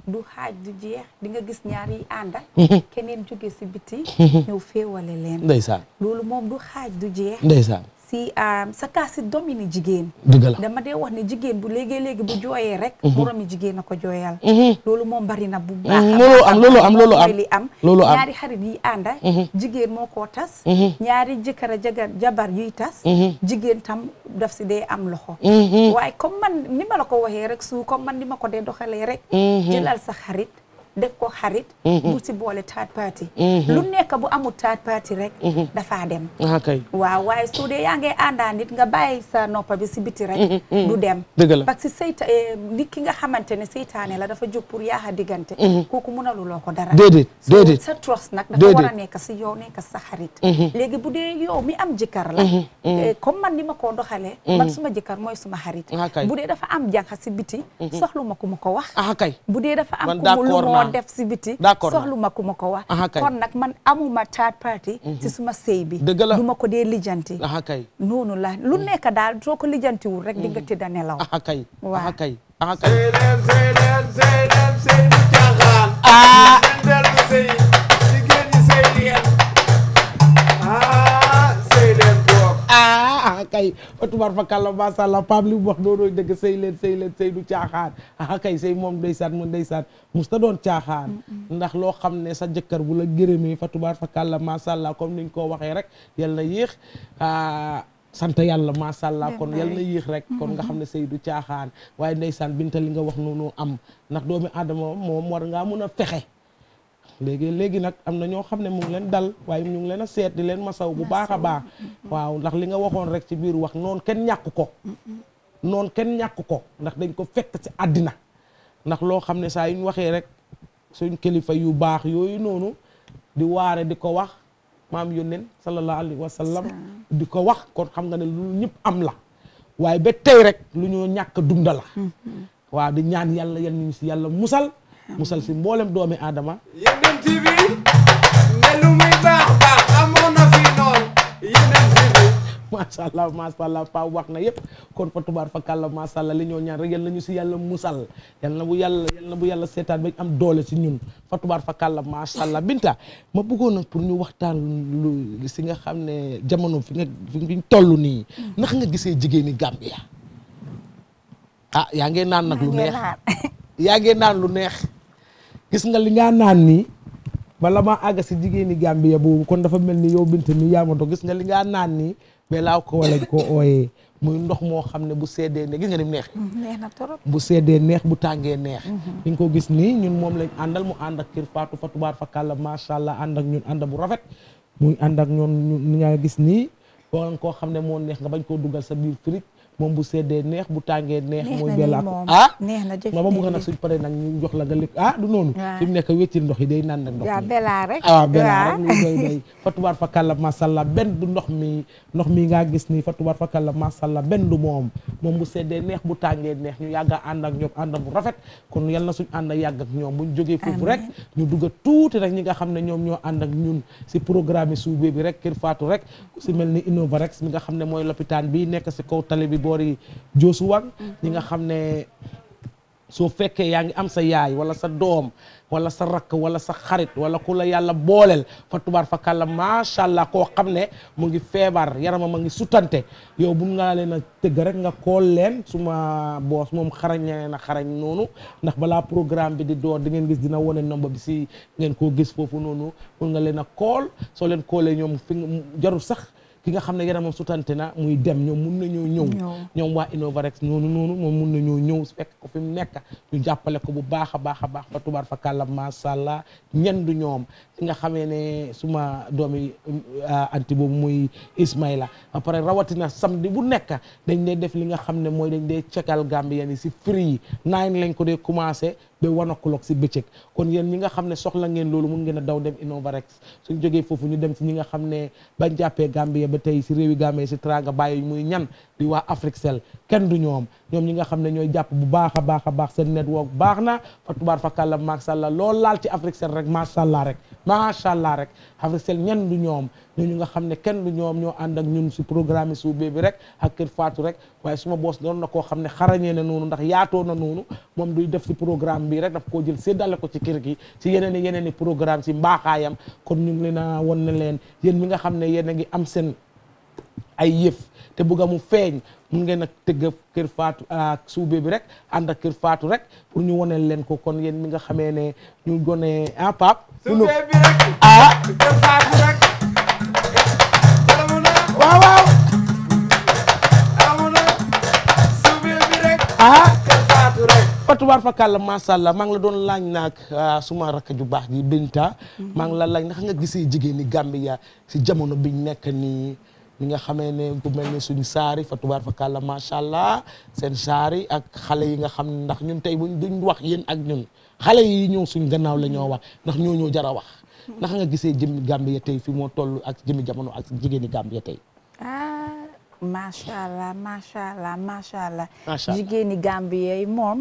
du xaaj du jeex di nga gis ñaar yi ànda Mhm. keneen jóge si biti Mhm. ñëw féewale leen ndeysaan loolu moom du xaaj du jeex ndeysaan si um, sa kaa si domini jigéen Dëgg la. dama dee wax ne jigéen bu léegi-léegi bu jooyee rek Mhm. moromi jigéen a ko jooyal Mhm. loolu moom bari na bu baax Mhm, a loolu baax a am, loolu baax. am, loolu Moom am. mooy li am Loolu am. ñaari xarit yi ànda Mhm. jigéen moo koo tas Mhm. ñaari jëkkër a jagar jabar yuy tas Mhm. jigéen tam daf si dee am loxo Mhm. waaye comme man ni ma la ko waxee rek su comme man ni ma ko dee doxalee rek Mhm. jëlal sa xarit def ko xarit Mhm. bu si boole third party Mhm. lu nekk bu amul third party rek Mhm. dafaa dem ah kay waaw waaye su dee yaa ngi àndaa nit nga bàyyi sa noppa bi si biti rek Mhm, mhm. du dem Dëgg la. parce que seyta eh, nit ki nga xamante ne seytaane la dafa jóg pour yaaxa diggante Mhm. kooku mënaluloo ko dara Déedéet, So, déedéet. sa trust nag dafa Déedéet. war a nekk si yow nekk sa xarit Mhm. léegi bu dee yow mi am jëkkër la Mhm, mhm. eh, comme man ni ma koo doxalee Mhm. man suma jëkkër mooy suma xarit Ah, kay. bu dee dafa am jànq si biti Mhm. soxlu ma ku ma ko wax ah kay bu dee dafa am Man ku mu lu d'accord moo naa. def si biti D'accord naa. soxlu ma ku ma ko wax Ah, kay. kon nag man amuma third party Mhm. si suma sëy bi Dëgg la. du ma ko dee lijjanti ah kay noonu la lu nekk daal soo ko lijjantiwul rek di nga tëdd a nelaw ah kay waaw ah kay ah kay Seydem Seydem Seydem Seydou Caaxaan. ah Ndel du sëy jigéen ñi sëy leen. ah Seydem boog. ah ah kay tubaar fa kàlla macha allah Pape li mu wax doonoo dëgg sëy leen sëy leen sëy du caaxaan ah kay sëy moom ndeysaan mu ndeysaan mus ta doon caaxaan ndax loo xam ne sa jëkkër bu la gërëmee fa tubaar fa kàlla macha allah comme niñ ko waxee rek yal na yéex ah sant yàlla macha allah kon yal na yéex rek kon nga xam ne sëy du caaxaan waaye ndeysaan binta li nga wax noonu am ndax doomi aadama moom war ngaa mun a fexe léegi léegi nag am na ñoo xam ne mu ngi leen dal waaye ñu ngi leen a seet di leen masaw bu baax a baax waaw ndax li nga waxoon rek ci biir wax noonu kenn ñàkk ko noonu kenn ñàkk ko ndax dañ ko fekk ci àddina ndax loo xam ne saa yu ñu waxee rek suñ kilifa yu baax yooyu noonu di waare di ko wax maam yónneen sallallahu alayhi wa sallam di ko wax kon xam nga ne lu ñëpp am la waaye ba tey rek lu ñoo ñàkk dunda la waaw di ñaan yàlla yal ñu si yàlla musal musal si mboolem doomi aadama Yeneen TV ne lu muy baax baax amoon na fi noonu Yeneen TV. macha allah macha allah pa wax na yëpp kon fa tubaar fa kàlla macha allah li ñoo ñaan rek yal na ñu si yàlla musal yal na bu yàlla yal na bu yàlla seetaan ba am doole si ñun fa tubaar fa kàlla macha allah binta ma bëggoon nag pour ñu waxtaan lu si nga xam ne jamono fi nga fi ñu toll nii ndax nga gisee jigéeni Gambia ah yaa ngee naan nag lu neex yaa ngee naan lu neex gis nga li nga naan nii bala maa àgg si jigéeni Gambia boobu kon dafa mel ni yow bint mi yaa ma doon gis nga li nga naan nii mais laa ko wala ko ooyee muy ndox moo xam ne bu seddee ne gis nga ni mu neexee neex na torop bu seddee neex bu tàngee neex di nga ko gis nii ñun moom lañ àndal mu ànd ak kër Fatou fa tubaar fa kàlla macha allah ànd ak ñun ànd bu rafet muy ànd ak ñoon ñu nga gis nii boo koo xam ne moo neex nga bañ koo dugal sa biir fridge moom bu seddee neex bu tàngee neex neex mooy na bella nii moom ah neex na jëf ma ma bëgg neex nag na. suñ paree nag ñu jox la nga lekk ah du noonu Waaw. fi mu nekk wéccil ndox yi day naan nag ndox waaw mi belaa rek ah benn waaw. rek lu doy doy fa tubaar fa kàlla masalla benn du ndox mi ndox mi ngaa gis nii fa tubaar fa kàlla masalla benn du moom moom bu seddee neex bu tàngee neex ñu yàgg a ànd ak ñoom ànd bu rafet kon yal na suñ ànd yàgg ak ñoom buñ jógee foofu rek ñu dugg tuuti rek ñi nga xam ne ñoom ñoo ànd ak ñun si programme yi suubee bi rek kër Fatou rek si mel ni Innovarex mi nga xam ne mooy lopitaan bi nekk si kaw tali bi boori Joosuwang ñi nga xam ne soo fekkee yaa ngi am sa yaay wala sa doom wala sa rakk wala sa xarit wala ku la yàlla booleel fa tubaar fa kàlla macha allah koo xam ne mu ngi feebar yaramam a ngi sutante yow bu nga leen a tëgg rek nga kool leen suma boos moom xarañ na xarañ noonu ndax balaa programme bi di door di ngeen gis dina wone nomba bi si ngeen koo gis foofu noonu mun nga leen a kool soo leen koolee ñoom fi nga jarul sax ki nga xam ne yaramam sutante na muy dem ñoom mun nañoo ñëw ñoom waa Innovarex noonu noonu moom mun nañoo ñëw fekk ko fi mu nekk ñu jàppale ko bu baax a baax a baax fa tubaar fa kàlla macha allah ñendu ñoom ki nga xamee ne suma doomi anti boobu muy Ismaila ba pare rawatina samedi bu nekk dañ dee def li nga xam ne mooy dañ dee cekal Gambien yi si free nine lañ ko dee commencé ba one o'clock si bëccëg kon yéen ñi nga xam ne soxla ngeen loolu mun ngeen a daw dem Innovarex suñ jógee foofu ñu dem ci ñi nga xam ne bañ jàppee Gambie ba tey si réewi Gambie si tranga bàyyi muy ñan di waa Africell kenn du ñoom ñoom ñi nga xam ne ñooy jàpp bu baax a baax a baax seen network baax na fa tubaar fa kàlla macha allah lool laal ci Africell rek macha allah rek macha allah rek Africell ñan du ñoom ñooñu nga xam ne kenn du ñoom ñoo ànd ak ñun si programme yi suubee bi rek ak kër Fatou rek waaye suma boos doon na koo xam ne xarañee na noonu ndax yaatoo na noonu moom duy def si programme bi rek daf koo jël séddale ko ci kër gi si yeneen i yeneen i programme si mbaaxaayam kon ñu ngi leen a won ne leen yéen mi nga xam ne yéen a ngi am seen ay yëf te bëgg mu feeñ mun ngeen a tëgg kër Fatou ak suube bi rek ànd ak kër Fatou rek pour ñu woneel leen ko kon yéen mi nga xamee ne ñu gone ah Pape. Suube bi rek. ah. kër Fatou rek. waaw waaw. amuna. suube bi rek. ah. kër Fatou rek. Fatuwaar fakàlla macha allah maa ngi la doon laaj naag suma rakk ju baax ji Binta. maa ngi la laaj ndax nga gisee jigéen ñi Gambia si jamono biñ nekk nii. ñi nga xamee ne ku mel ne suñu saari fatubaar fa kàlla macha allah seen saari ak xale yi nga xam ne ndax ñun tey buñ duñ wax yéen ak ñun xale yi ñëw suñ gannaaw la ñoo wax ndax ñoo ñoo jar a wax ndax nga gisee jëmmi Gambia tey fi moo toll ak jëmmi jamono ak jigéeni Gambia tey. ah macha allah macha allah macha allah. macha allah jigéeni Gambia yi moom.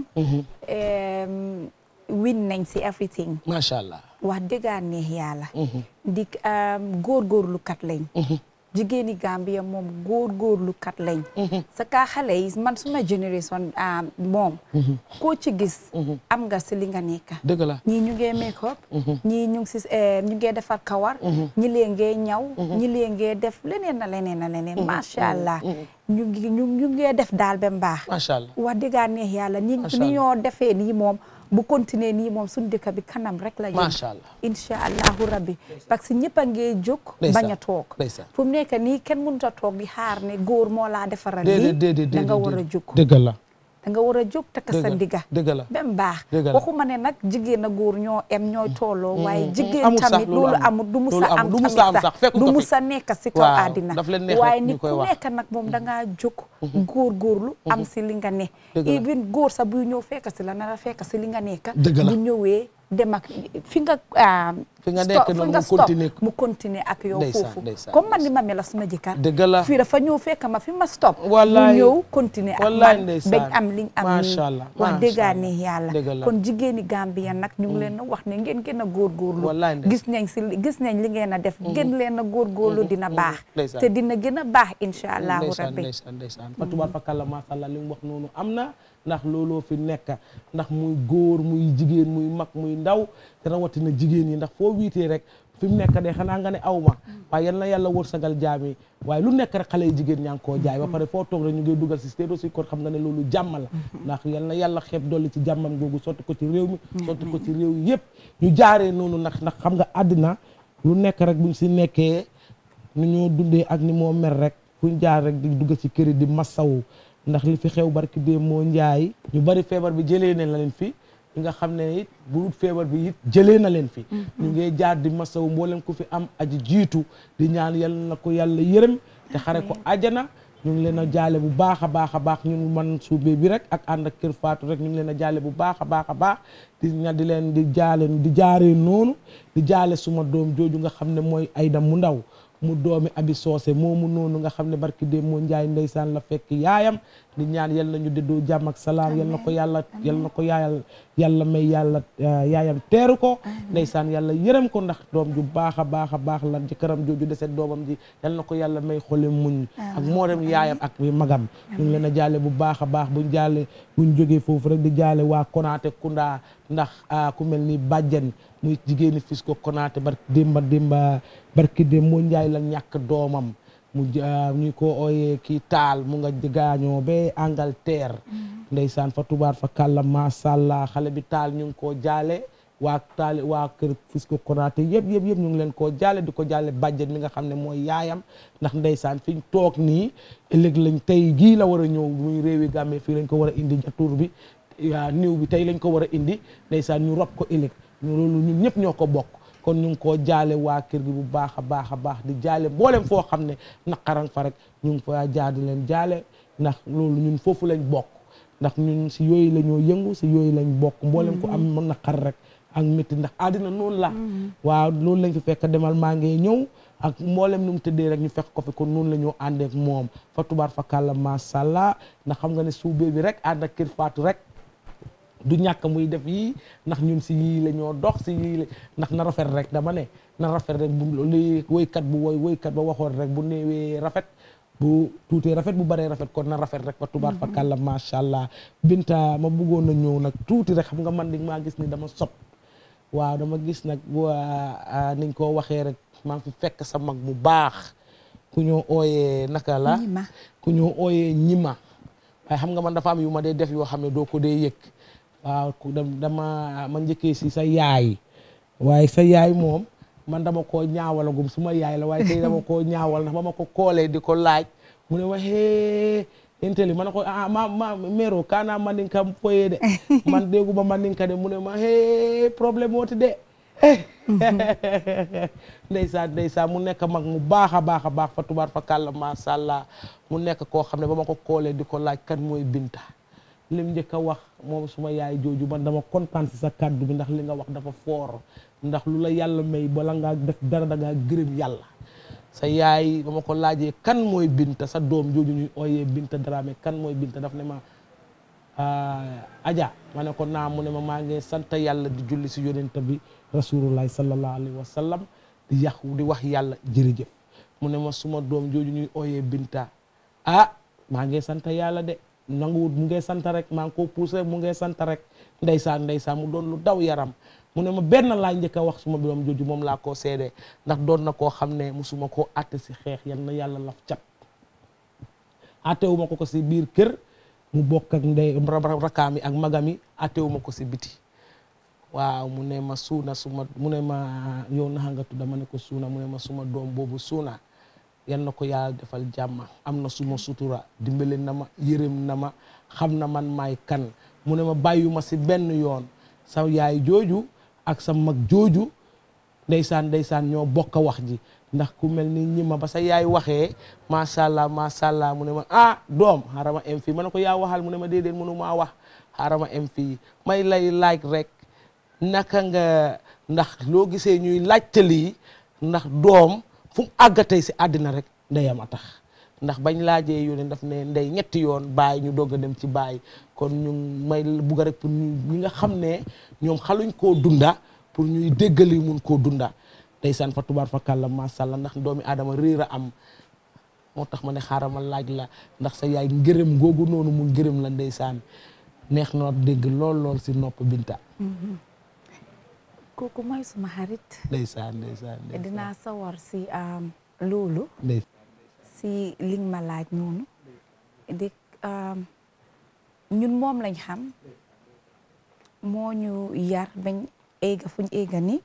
win nañ si everything. macha allah. wax dëgg neex yàlla. di góorgóorlu kat lañ. jigéeni Gambia moom góorgóorlu kat lañ. sa kaa xale yi man suma génération moom. koo ci gis. am nga si li nga nekk. dëgg la ñii ñu ngee make up. ñii ñu ngi si ñu ngee defar kawar. ñi lee ngee ñaw. ñi lee ngee def leneen na leneen na leneen. macha allah ñu ngi ñu ñu ngee def daal ba mbaax. macha allah wax dëgg neex yàlla ni ni ñoo defee nii moom. bu continuer nii moom suñu dëkk bi kanam rek la jëm macha allah incha allahu rabbi parce que ñëpp a ngee jóg bañ a toog fu mu nekk nii kenn mënut a toog di xaar ne góor moo laa defaral lii da nga war a jóg dëgg la da nga war a jóg takk sa ndiga dëgg la ba mu baax dëgg la waxuma ne nag jigéen a góor ñoo em ñooy tolloo waaye jigéen amul sax tamit loolu amul du mus a am tamit sax du mus a nekk si kaw àddina waaye ni ku nekk nag moom da ngaa jóg góor góorlu am si li nga ne even góor sax buy ñëw fekk si la nar a fekk si li nga nekk bu ñëwee dem ak fi nga fi nga nekk noonu mu continuer mu continuer ak yow foofu comme man ni ma mel suma jëkkër dëgg la fii dafa ñëw fekk ma fi ma stop wallaay mu ñëw continuer ak wallaay man ndeysaan bañ am liñ am macha allah wax macha dëggaa allah. ne yàlla dëgg la kon jigéeni Gambia nag ñu ngi leen a wax ne ngeen gën a góorgóorlu wallaay ndeysaan. gis nañ si gis nañ li ngeen a def gën leen a góorgóorlu dina baax ndeysaan. te dina gën a baax incha allahu ndeysaan rabbi ndeysaan ndeysaan fatubaar fakàlla macha allah li mu wax noonu am na ndax looloo fi nekk ndax muy góor muy jigéen muy mag muy ndaw te rawatina jigéen yi ndax foo wiitee rek fi mu nekk de xanaa nga ne aw ma waaye yal na yàlla wërsëgal jaam yi waaye lu nekk rek xale yi jigéen ñaa ngi koo jaay ba pare foo toog rek ñu ngi dugal si stédo si kon xam nga ne loolu jàmm la ndax yal na yàlla xeeb dolli ci jàmmam googu sotti ko ci réew mi sotti ko ci réew yi yëpp ñu jaaree noonu ndax ndax xam nga àddina lu nekk rek buñ si nekkee ni ñoo dundee ak ni moo mer rek fuñ jaar rek di dugg ci kër yi di massawu ndax li fi xew barki dee moo njaay ñu bari feebar bi jëlee na leen fi ñi nga xam ne it bu dul feebar bi it jëlee na leen fi ñu ngi jaar di masawu mboolem ku fi am aji jiitu di ñaan yal na ko yàlla yërëm te xare ko ajana ñu ngi leen a jaale bu baax a baax a baax ñun man suubee bi rek ak ànd ak kër Fatou rek ñu ngi leen a jaale bu baax a baax a baax di ña di leen di jaale di jaaree noonu di jaale suma doom jooju nga xam ne mooy Ayda mu ndaw mu doomi abi soose moomu noonu nga xam ne barki dee moo njaay ndeysaan la fekk yaayam di ñaan yal na ñu déddoo jàmm ak salaam yal na ko yàlla yal na ko yaayal yàlla may yàlla yaayam teeru ko ndeysaan yàlla yërëm ko ndax doom ju baax a baax a baax la jëkkëram jooju deset doomam ji yal na ko yàlla may xole muñ ak moorem yaayam ak magam ñu ngi leen a jaale bu baax a baax buñ jaale buñ jógee foofu rek di jaale waa Konaté Kunda ndax ku mel ni bàjjen muy jigéeni fis ko Konaté barki démba démba barki démb moo njaay la ñàkk doomam mu ñu ko ooyee kii taal mu nga gaañoo ba Angleterre ndeysaan fa tubaar fa kàlla masàllaa xale bi taal ñu ngi koo jaale waa taal waa kër fis ko Konaté yëpp yëpp yëpp ñu ngi leen koo jaale di ko jaale bàjjen mi nga xam ne mooy yaayam ndax ndeysaan fiñ toog nii ëllëg lañ tey gii la war a ñëw muy réewi Gambie fii lañ ko war a indi jatuur bi niw bi tey lañ ko war a indi ndeysaan ñu rob ko ëllëg ñu loolu ñun ñëpp ñoo ko bokk kon ñu ngi koo jaale waa kër gi bu baax a baax a baax di jaale mboolem foo xam ne naqaran fa rek ñu ngi fa jaar di leen jaale ndax loolu ñun foofu lañ bokk ndax ñun si yooyu la ñoo yëngu si yooyu lañ bokk mboolem ku am naqar rek ak métti ndax àddina noonu la waaw loolu lañ fi fekk demal maa ngi ñëw ak mboolem nu mu tëddee rek ñu fekk ko fi kon noonu la ñoo àndeek moom fa tubaar fa kàlla masàllaa ndax xam nga ne suubee bi rek ànd ak kër faatu rek du ñàkk muy def yii ndax ñun si yii la ñoo dox si yii la ndax na rafet rek dama ne na rafet rek bu li woykat bu woy woykat ba waxoon rek bu néewee rafet bu tuutee rafet bu baree rafet kon na rafet rek fa tubaat fa kàlla macha allah Binta ma bëggoon na ñëw nag tuuti rek xam nga man di maa gis ni dama sob waaw dama gis nag waa niñ ko waxee rek maa ngi fi fekk sa mag bu baax ku ñoo ooyee naka la ku ñoo ooyee ñima waaye xam nga man dafa am yu ma dee def yoo xam ne doo ko dee yëg waaw ku dama ma njëkkee si sa yaay waaye sa yaay moom man dama koo ñaawalagum suma yaay la waaye tey dama koo ñaawal ndax ba ma ko koolee di ko laaj mu ne ma hee inteli ma ne ko ah ma ma mero kana mandinka foye de man dégguma mandinka de mu ne ma hee problème wooti de ndeysaan ndeysaan mu nekk mag mu baax a baax a baax fa tubaar fa kàlla masha Allah mu nekk koo xam ne ba ma ko koolee di ko laaj kan mooy Binta lim njëkk a wax moom suma yaay jooju man dama kontaan si sa kàddu bi ndax li nga wax dafa foor ndax lu la yàlla may bala ngaa def dara da ngaa gërëm yàlla sa yaay ba ma ko laajee kan mooy Binta sa doom jooju ñuy ooyee Binta Dramé kan mooy Binta daf ne ma Aja ma ne ko naa mu ne ma maa ngi sant yàlla di julli si yonent bi rasulullahi sallallahu alayhi wa sallam di yàq di wax yàlla jërëjëf mu ne ma suma doom jooju ñuy ooyee Binta ah maa ngi sant yàlla de nanguwut mu ngi sant rek maa ngi ko poussé mu ngi sant rek ndeysaan ndeysaan mu doon lu daw yaram mu ne ma benn laa njëkk a wax suma doom jooju moom laa koo seede ndax doon na koo xam ne musuma koo atte si xeex yan na yàlla laf cat attewuma ko ko si biir kër mu bokk ak ndey rakaami ak magami attewuma ko si biti waaw mu ne ma suuna suma mu ne ma yow naxa nga tudda ma ne ko suuna mu ne ma suma doom boobu suuna yan na ko yàlla defal jàmm am na suma sutura dimbale na ma yërëm na ma xam na man maay kan mu ne ma bàyyuma si benn yoon sa yaay jooju ak sa mag jooju ndeysaan ndeysaan ñoo bokk a wax ji ndax ku mel ni ñi ma ba sa yaay waxee macha allah macha allah mu ne ma ah doom xaaral ma em fii ma ne ko yaa waxal mu ne ma déedéet mënu maa wax xaaral ma em fii may lay laaj rek naka nga ndax loo gisee ñuy laajte lii ndax doom fu mu àggatee si àddina rek ndeyam a tax ndax bañ laajee yoone daf ne ndey ñetti yoon bàyyi ñu doog a dem ci bàyyi kon ñu may bugga rek pour ñu ñi nga xam ne ñoom xaluñ koo dunda pour ñuy déggali mun koo dunda ndeysaan fa tubaar fa kàlla macha allah ndax doomi aadama réer a am moo tax ma ne xaaral ma laaj la ndax sa yaay ngërëm googu noonu mu ngërëm la ndeysaan neex na dégg lool lool si nopp Binta. kooku mooy suma xarit. ndeysaan ndeysaan ndeysaan dinaa sawar si loolu. si li ma laaj noonu. di ñun moom lañ xam. moo ñu yar bañ éega fuñ éega ni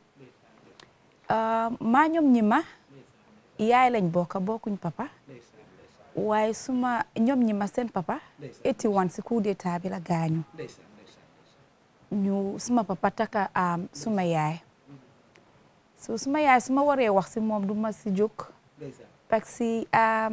maa ñoom ñi ma yaay lañ bokka bokkuñ papa waaye suma ñoom ñi ma seen papa eighty one si coup d'état bi la gaañu ñu suma papa taka am suma yaay so suma yaay suma waree wax si moom du ma si jóg parce que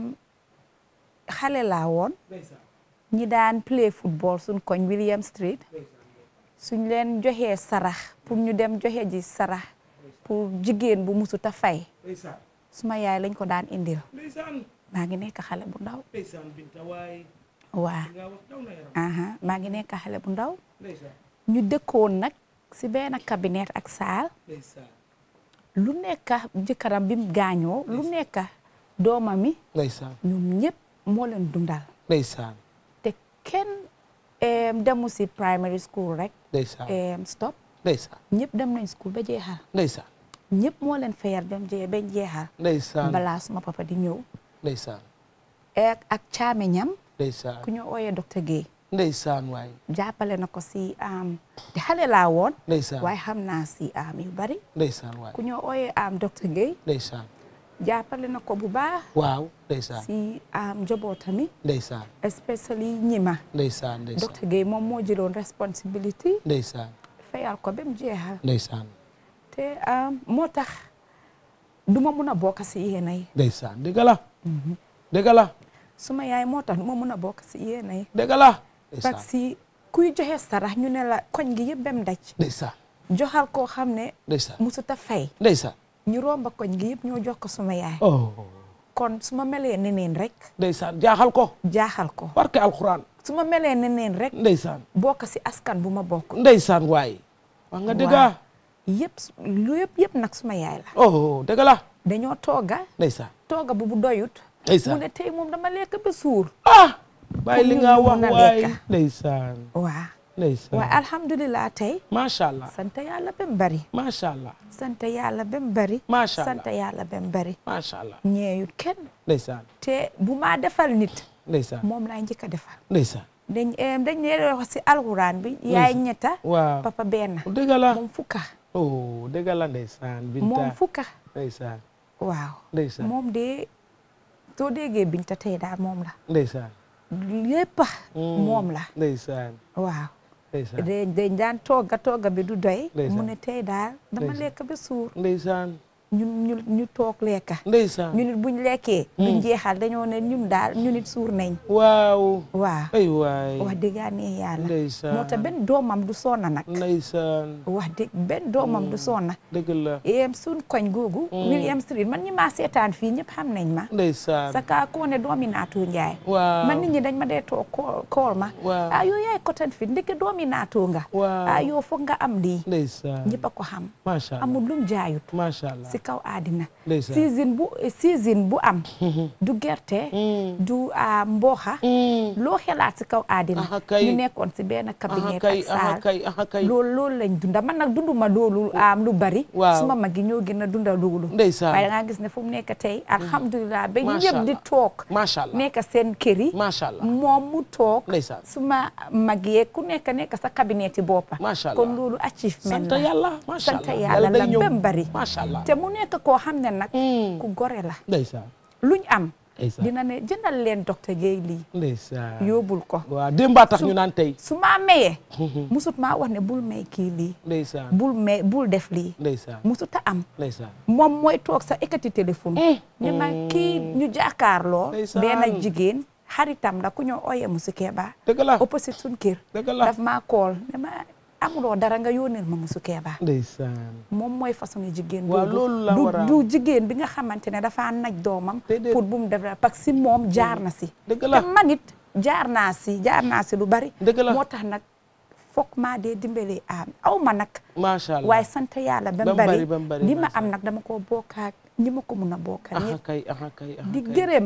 xale laa woon ñi daan play football suñ koñ William Street suñ leen joxee sarax pour ñu dem joxe ji sarax pour jigéen bu musut a fay suma yaay lañ ko daan indil maa ngi nekk xale bu ndaw waa aha maa ngi nekk xale bu ndaw ñu dëkkoon nag si benn cabinet ak saal lu nekk jëkkëram bi mu gaañoo lu nekk doomami ñoom ñëpp moo leen dundal ndeysaan te kenn demu si primary school rek ndeysaan stop ndeysaan ñëpp dem nañ school ba jeexal ndeysaan ñëpp moo leen fayal dem jee bañ jeexal ndeysaan balaa suma papa di ñëw ndeysaan ak ak caamiñam ndeysaan ku ñu ooyee docteur Guèye ndeysaan waay jàppale na ko si am di xale laa woon ndeysaan waaye xam naa si am yu bari ndeysaan waay ku ñu ooyee am docteur Guèye ndeysaan jàppale na ko bu baax waaw ndeysaan si am njobootami ndeysaan especially ñima ndeysaan ndeysaan docteur Guèye moom moo jëloon responsibility ndeysaan fayal ko ba mu jeexal ndeysaan te moo tax du ma mun a bokk si yéena yi ndeysaan dëgg la dëgg la suma yaay moo tax du ma mun a bokk si yéena yi dëgg la parce que kuy joxe sarax ñu ne la koñ gi yëpp bem daj ndeysaan joxal koo xam ne ndeysaan musuta fay ndeysaan ñu romba koñ gi yëpp ñoo jox ko suma yaay oh kon su ma melee neneen rek ndeysaan jaaxal ko jaaxal ko barke alxuraan su ma melee ne neen rek ndeysaan bokk si askan bu ma bokk ndeysaan waay wax nga dëgg waaw yëpp lu yëpp yëpp nag suma yaay la oh dëgg la dañoo tooga ndeysaan tooga bu bu doyut Ndeysaan. mu ne tey moom dama lekk ba suur ah bàyyi li Pour nga ñu wax mun a waay lekka. ndeysaan waa ndeysaan waaye alhamdulilah tey macha allah sant yàlla ba mu bari macha allah sant yàlla ba mu bari Macha Allah. sant yàlla ba mu bari macha allah ñeeyut kenn ndeysaan te bu maa defal nit ndeysaan moom laay njëkk a defal ndeysaan dañ em, dañ ne wax si alxuraan bi yaay ñetta waaw papa benn dëgg la moom fukka oh dëgg la ndeysaan Binta moom fukka ndeysaan waaw ndeysaan moom de soo déggee Binta tey daal moom la ndeysaan lépp moom la ndeysaan waaw ndeysaan dañ dañ daan togga togga bi du doy Ndeysaan. mu ne tey daal dama Ndeysaan. lekk ba suur ndeysaan ñun ñu ñu toog lekka ndeysaan ñu nit buñ lekkee duñ jeexal dañoo ne ñun daal ñu nit suur nañ waaw waaw ay waay wax dëggaa ne yàlla ndeysaan moo tax benn doomam du sonna nag ndeysaan wax dëgg benn doomam du sonna dëgg la em suñ koñ googu William Street man ñi maa seetaan fii ñëpp xam nañ ma ndeysaan saka koo ne doomi naatoo njaay waaw man nit ñi dañ ma dee toog kool kool ma waaw ah yow yaay kotan fi ndeke doomi naatoo nga waaw ah yow foog nga am lii ndeysaan ñëpp a ko xam macha allah amul lum jaayut macha allah si kaw àddina ndeysaan season bu season bu am du gerte du ah, mbooxa loo xelaat si kaw àddina Aha kay. ñu nekkoon si benn cabinet kay, ak aha saal kay, aha kay. loolu loolu lañ dunda man nag dunduma loolu am lu bari Waaw. suma mag yi ñoo gën a dunda loolu Ndeysaan. waaye da ngaa gis ne fu mu nekk tey alhamdulilah ba Macha ñëpp di Allah. toog macha allah nekk seen kër yi macha allah moom mu toog ndeysaan suma mag yee ku nekk nekk sa cabinet yi boppa macha allah kon loolu achievement sant la yàlla macha sant allah yàlla day la ñëw ba mu bari macha allah te mu nekk koo xam ne nag ku gore la ndeysaan luñ am ndeysaan dina ne jëndal leen docteur Guèye lii ndeysaan yóbbul ko waaw démbaa tax Su- ñu naan tey su maa mayee musut maa wax ne bul may kii lii ndeysaan bul may bul def lii ndeysaan musut a am ndeysaan moom mooy toog sa ekkati téléphone ne ma kii ñu jàkkaarloo Ndeysaan. benn jigéen xaritam la ku ñoo ooyee Musu Keba dëgg la opposite suñ kër dëgg la daf maa kool ne ma amuloo dara nga yónneel ma Musu Keba ndeysaan moom mooy façon jigéen waaw boobu. loolu la du war a du jigéen bi nga xamante ne dafa naj doomam Déedéet. pour bu mu def parce que si moom jaar na si dëgg la te man it jaar naa si jaar naa si lu bari dëgg la moo tax nag foog maa dee dimbale am aw ma nag macha allah waaye sant yàlla ba Ba mu mu bari bari, ba mu bari, li ma macha am nag dama koo bokkaak ñi ma ko mun a bokkal aha ñëpp kay aha kay aha di kay. gërëm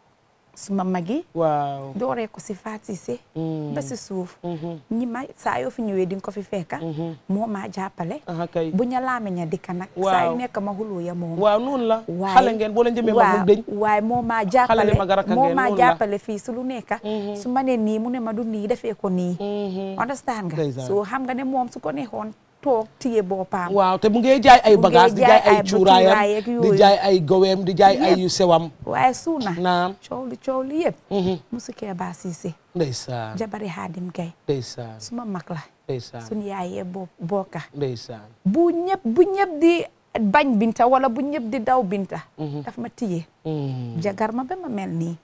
suma mag yi waaw dooree ko si Fatise Mm. ba si suuf Mhm. ñi ma saa yoo fi ñëwee di nga ko fi fekka moo maa jàppale aha kay bu ñu laame ña dikka nag Waaw. saa yu nekk ma xuloo ya moom waaw noonu la waaye xale ngeen boo leen jëmee mag waaw mu dëñ waaye moo maa jàppale mag a rakka moo ngeen, maa noonu la. jàppale fii su lu nekk su ma nee nii mu ne ma du nii defee ko nii understand nga Ndeysaan. so xam nga ne moom su ko neexoon toog téye boppam waaw te mu ngee jaay ay Mu ngee bagage di jaay jaay ay ay cuuraayam cuuraay ak di yooyu. jaay ay goweem di jaay ay Yëpp. yu sewam waaye suuna naam coow li coow li yëpp musu kee baa siise ndeysaan jabari Xaadim Gay ndeysaan suma mag la ndeysaan suñu yaayee bo bokka ndeysaan bu ñëpp bu ñëpp di bañ binta wala bu ñëpp di daw binta daf ma tiye jagar ma ba ma mel nii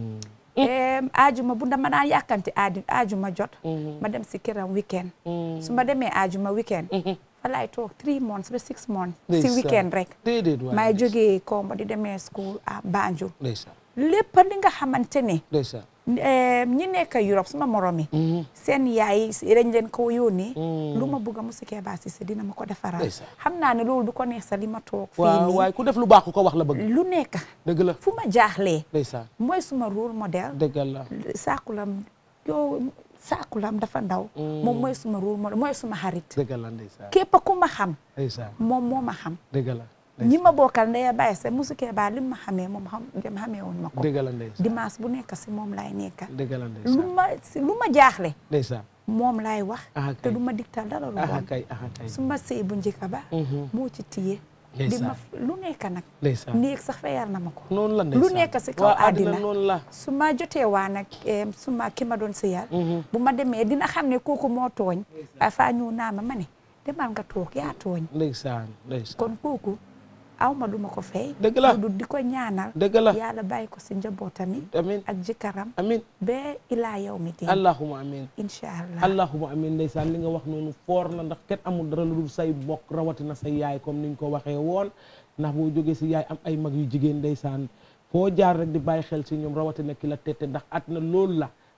em ajuma bu dama daan yàkkanti aadi ajuma jot ma dem si këram weekend su ma demee ajuma weekend fa laay toog three months ba six months si Ndeysaan. weekend rek déedéet waay may jógee Kombo di demee school à Banjul ndeysaan lépp li nga xamante ne ndeysaan em, ñi nekk Europe suma morom yi seen yaay yi dañ leen ko yónnee lu ma bëgg a Musu Keba Cissé dina ma ko defaral Ndeysaan. xam naa ne loolu du ko neex sa li ma toog fii waaw nii waaye ku def lu baax ku ko wax la bëgg lu nekk dëgg la fu ma jaaxlee ndeysaan mooy suma rôle modèle dëgg la saakulam yow saakulam dafa ndaw moom mooy suma rôle modèle mooy suma xarit dëgg la ndeysaan képp ku ma xam ndeysaan moom moo ma xam dëgg la ñi ma bokkal ndeya bàyyi sa Musu Keba li ma xamee moom xam dem xamee woon ma ko dëgg la ndeysaan dimanche bu nekk si moom laay nekka dëgg la lu ndeysaan ma si lu ma jaaxle ndeysaan moom laay wax aha te kay du ma digtal dara lu aha bon kay aha kay su ma sëy bu njëkk ba moo ci tiye di Ndeysaan. ma lu nekk nag ndeysaan néeg sax fayal na ma ko noonu la lu ndeysaan nekk si kaw waa àddina àddina noonu la su ma jotee waa nag em, su ma ki ma doon sëyal bu ma demee dina xam ne kooku moo tooñ afaa ñëw naa ma ma ne demal nga toog yaa tooñ ndeysaan ndeysaan kon kooku aw ma du ma ko fay Dëgg la. du di ko ñaanal dëgg la yàlla bàyyi ko si njabootami amin ak jëkkëram amin ba ilaa yow mi din allahuma amin incha allah allahuma amin ndeysaan li nga wax noonu foor la ndax kenn amul dara lu dul say mbokk rawatina say yaay comme niñ ko waxee woon ndax boo jógee si yaay am ay mag yu jigéen ndeysaan foo jaar rek di bàyyi xel si ñoom rawatina ki la tette ndax at na loolu la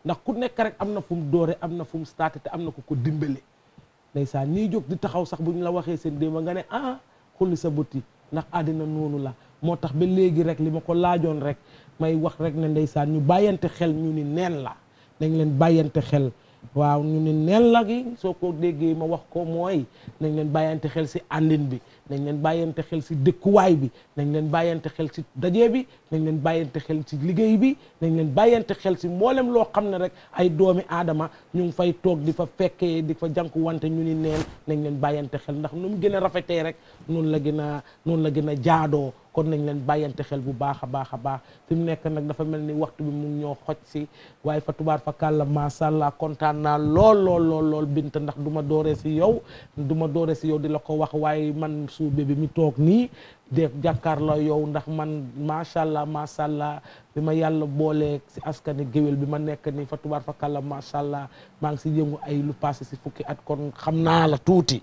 ndax ku nekk rek am na fu mu doore am na fu mu starté te am na ku ko dimbale ndeysaan ñiy jóg di taxaw sax bu ñu la waxee seen démb nga ne ah xulli sa bëti ndax àddina noonu la moo tax ba léegi rek li ma ko laajoon rek may wax rek ne ndeysaan ñu bàyyante xel ñu ni neen la nañ leen bàyyante xel waaw ñu ni neen la gi soo ko déggee ma wax ko mooy nañ leen bàyyante xel si àndin bi nañ leen bàyyante xel si dëkkuwaay bi nañ leen bàyyante xel si daje bi nañ leen bàyyante xel si liggéey bi nañ leen bàyyante xel si mboolem loo xam ne rek ay doomi aadama ñu ngi fay toog di fa fekkee di fa jànku wante ñu ni neen nañ leen bàyyante xel ndax nu mu gën a rafetee rek noonu la gën a noonu la gën a jaadoo kon nañ leen bàyyante xel bu baax a baax a baax fi mu nekk nag dafa mel ni waxtu bi mu ñoo xoj si waaye fa tubaar fa kàlla macha allah kontaan naa lool lool lool lool bint ndax du ma dooree si yow du ma dooree si yow di la ko wax waaye man suube bi mi toog nii def jàkkaar la yow ndax man macha allah macha allah bi ma yàlla boolee si askani géwél bi ma nekk nii fa tubaar fa kàlla macha allah maa ngi si yëngu ay lu passé si fukki at kon xam naa la tuuti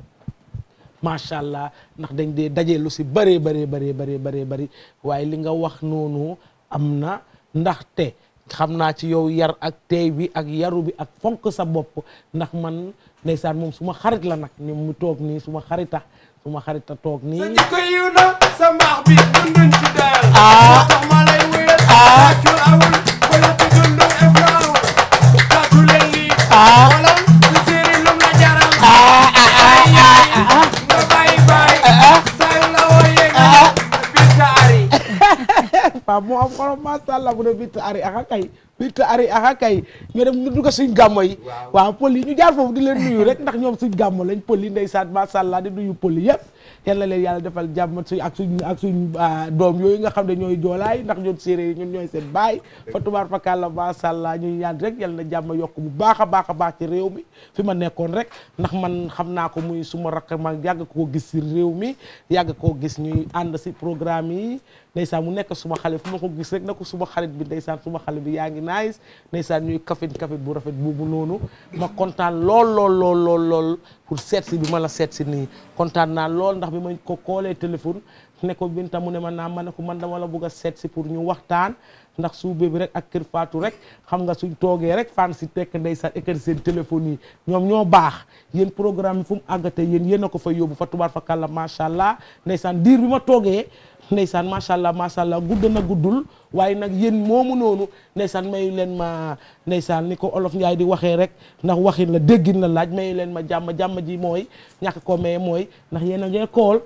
macha allah ndax dañ dee daje lu si bëree bëree bëree bëree bëree bëri waaye li nga wax noonu am na ndaxte xam naa ci yow yar ak teey bi ak yaru bi ak fonk sa bopp ndax man ndeysaan moom suma xarit la nag ni mu toog nii suma xarita suma xarita toog nii sa jikko yiw na sa mbaax bi dunduñ ci daal moo tax ma lay wéyal tàccul awul wala ci dundu efraawul tàccu leen lii xoolal su séeri lum la jaral ay yaay nga bàyyi bàyyi say la wooyee nga binta ari waaw moo am xorom macha allah bu ne bitta ari aka kay bitta ari aka kay ñu dem ñu dugg suñ gàmmo yi waaw pël yi ñu jaar foofu di leen nuyu rek ndax ñoom suñ gàmmo lañ pël yi ndeysaan macha allah di nuyu pël yi yëpp yal na leen yàlla defal jàmm suñ ak suñ ak suñ doom yooyu nga xam ne ñooy joolaay ndax ñun séeréer yi ñun ñooy seen baay fa tubaar fa kàlla macha allah ñuy ñaan rek yal na jàmm yokk bu baax a baax a baax ci réew mi fi ma nekkoon rek ndax man xam naa ko muy suma rakk ma yàgg koo gis si réew mi yàgg koo gis ñuy ànd si programme yi ndeysaan mu nekk suma xale fu ma ko gis rek na ko suma xarit bi ndeysaan suma xale bi yaa ngi nice ndeysaan ñuy kafin kafin bu rafet boobu noonu ma kontaan lool lool lool lool lool pour seet si bi ma la seet si nii kontaan naa lool ndax bi ma ko koolee téléphone ne ko Binta mu ne ma naa ma ne ko man dama la bëgg a seet si pour ñu waxtaan ndax suube bi rek ak kër Fatou rek xam nga suñ toogee rek fan si tekk ndeysaan ekkati seen téléphone yi ñoom ñoo baax yéen programme yi fu mu àggate yéen yéen a ko fa yóbbu fa tubaar fa kàlla macha allah ndeysaan diir bi ma toogee ndeysaan macha allah macha allah gudd na guddul waaye nag yéen moomu noonu ndeysaan mayu leen ma ndeysaan ni ko olof Njaay di waxee rek ndax waxin la déggin la laaj mayu leen ma jàmm jàmm ji mooy ñàkk ko maye mooy ndax yéen a ngee kool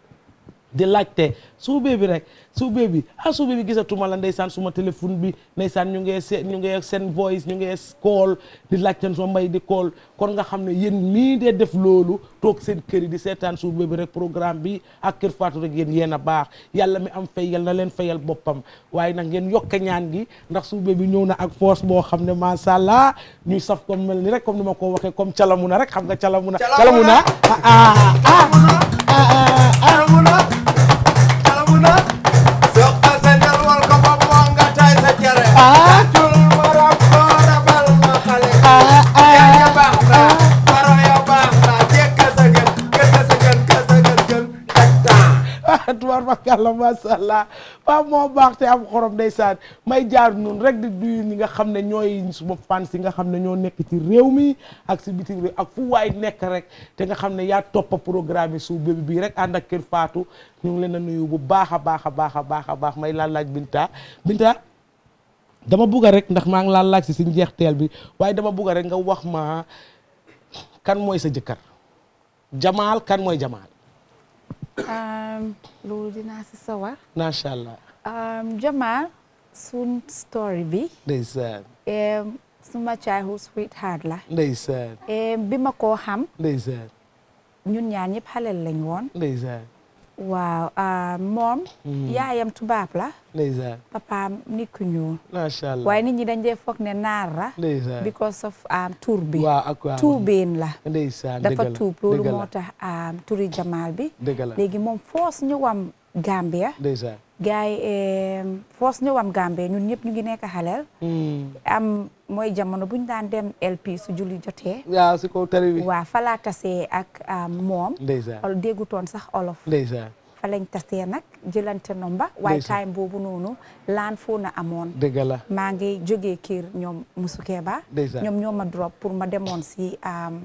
di laajte suubee bi rek suubee bi ah suubee bi gisatuma la ndeysaan suma téléphone bi ndeysaan ñu ngee se ñu ngee seen voice ñu ngee call di laajte soo mbay di call kon nga xam ne yéen mii dee def loolu toog seen kër yi di seetaan suubee bi rek programme bi ak kër Fatou rek yéen yéen a baax yàlla mi am fay yal na leen fayal boppam waaye nag ngeen yokk ñaan gi ndax suubee bi ñëw na ak force boo xam ne macha allah ñuy saf comme mel ni rek comme ni ma ko waxee comme calamuna rek xam nga calamuna calamuna ah ah calamuna calamuna soqa sa ndel wal ko ba moo nga tay sa jere tàccul borom ko rabal ma xale yaa ya baax na baro ya baax na jekka sa gën gëkka sa gën ka sa gën gën teg temps tubaar fakàlla macha allah waaw moo baax te am xorom ndeysaan may jaar noonu rek di duyu ñi nga xam ne ñooy suma fans yi nga xam ne ñoo nekk ci réew mi ak si bitim réew ak fu waay nekk rek te nga xam ne yaa toppa programme yi su bébi bii rek ànd ak kër Fatou ñu ngi leen a nuyu bu baax a baax a baax a baax a baax may laal laaj Binta Binta dama bugg rek ndax maa ngi laal laaj si si njeexteel bi waaye dama bugg rek nga wax ma kan mooy sa jëkkër Jamaal kan mooy Jamaal loolu dinaa si sawar macha allah Jamal sun story bi ndeysaan em, suma childhood sweetheart la ndeysaan em, bi ma koo xam ndeysaan ñun ñaar ñëpp xale lañ woon ndeysaan waaw ah, moom Mm. yaayam tubaab la ndeysaan papaam nit ku ñuul macha allah waaye nit ñi dañ dee foog ne naar la ndeysaan because of um, tur bi waaw ak waaw tuubeen la ndeysaan dafa dëgg la tuub loolu dëgg la moo tax um, turi Jamal bi dëgg la léegi moom foos ñëwam Gambia ndeysaan gars yi em, foos ñëwam Gambia ñun ñëpp ñu ngi nekk xaleel am mooy jamono bu ñu daan dem LP su julli jotee waaw si kaw tali bi waaw fa laa tasee ak um, moom ndeysaan ol déggutoon sax olof ndeysaan fa lañ tasee nag jëlante nomba waaye Ndeysaan. time boobu noonu laan foo na amoon dëgg la maa ngi jógee kër ñoom Musu Keba Ndeysaan. ñoom ñoo ma drop pour ma demoon si am,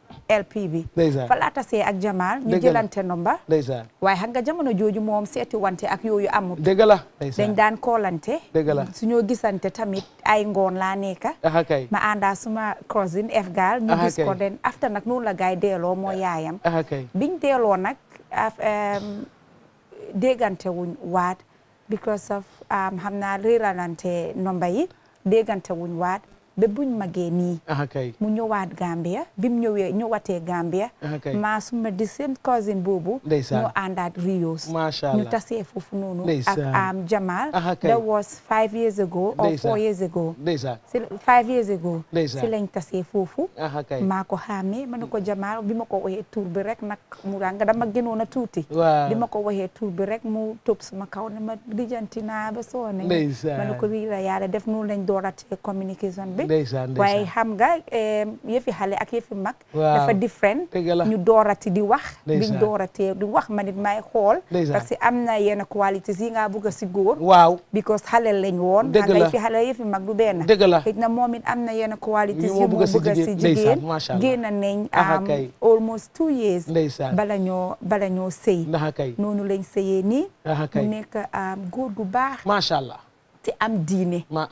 LP bi Ndeysaan. fa laa tasee ak Jamal ñu Dëgg la. jëlante nomba ndeysaan waaye xam nga jamono jooju moom seeti wante ak yooyu amut dëgg la dañ ndeysaan daan koolante dëgg la suñoo gisante tamit ay ngoon laa nekka aha kay ma àndaa suma cousine Efgal ñu Aha gis ko kay. den after nag noonu la gaay deeloo moo yaayam aha kay biñ deeloo nag af em, déggante wuñ waat because of um, xam naa réeralante nomba yi déggante wuñ waat ba buñ magee nii aha kay mu ñëwaat Gambia bi mu ñëwee ñëwatee Gambia aha kay maa suma di seen cousin boobu Ndeysaan. ñu àndaat Rios Masha ñu Allah. tasee foofu noonu ak Ndeysaan. am Jamal Aha kay. that was five years ago or Ndeysaan. four years ago ndeysaan si five years ago Ndeysaan. si lañ tasee foofu aha kay maa ko xàmmee ma ne ko Jamal bi ma ko waxee tur bi rek nag mu nga dama gënoon a tuuti waaw bi ma ko waxee tur bi rek mu topp suma kaw ne ma lijjanti naa ba soone Ndeysaan. ma ne ko lii la yàlla def noonu lañ dooratee communication bi ndeysaan waaye ndeysaan xam nga em, yëfi xale ak yëfi mag Waaw. dafa different dëgg la ñu doorati di wax biñ Ndeysaan. dooratee di wax ma nit may xool Ndeysaan. parce que am na yenn qualités yi nga bëgg a si góor waaw because xale lañ woon Dëgg xam nga la. yëfi xale yëfi mag du benn dëgg la xëy na moom it am na yenn qualités Yu yu moo moo bëgg a si bëgg a si jigéen. jigéen Ndeysaan, macha Allah. génn nañ Aha am kay. almost two years ndeysaan bala ñoo bala ñoo sëy ndaxa kay noonu lañ sëyee nii aha mu kay nekk am góor gu baax macha allah te am diine ma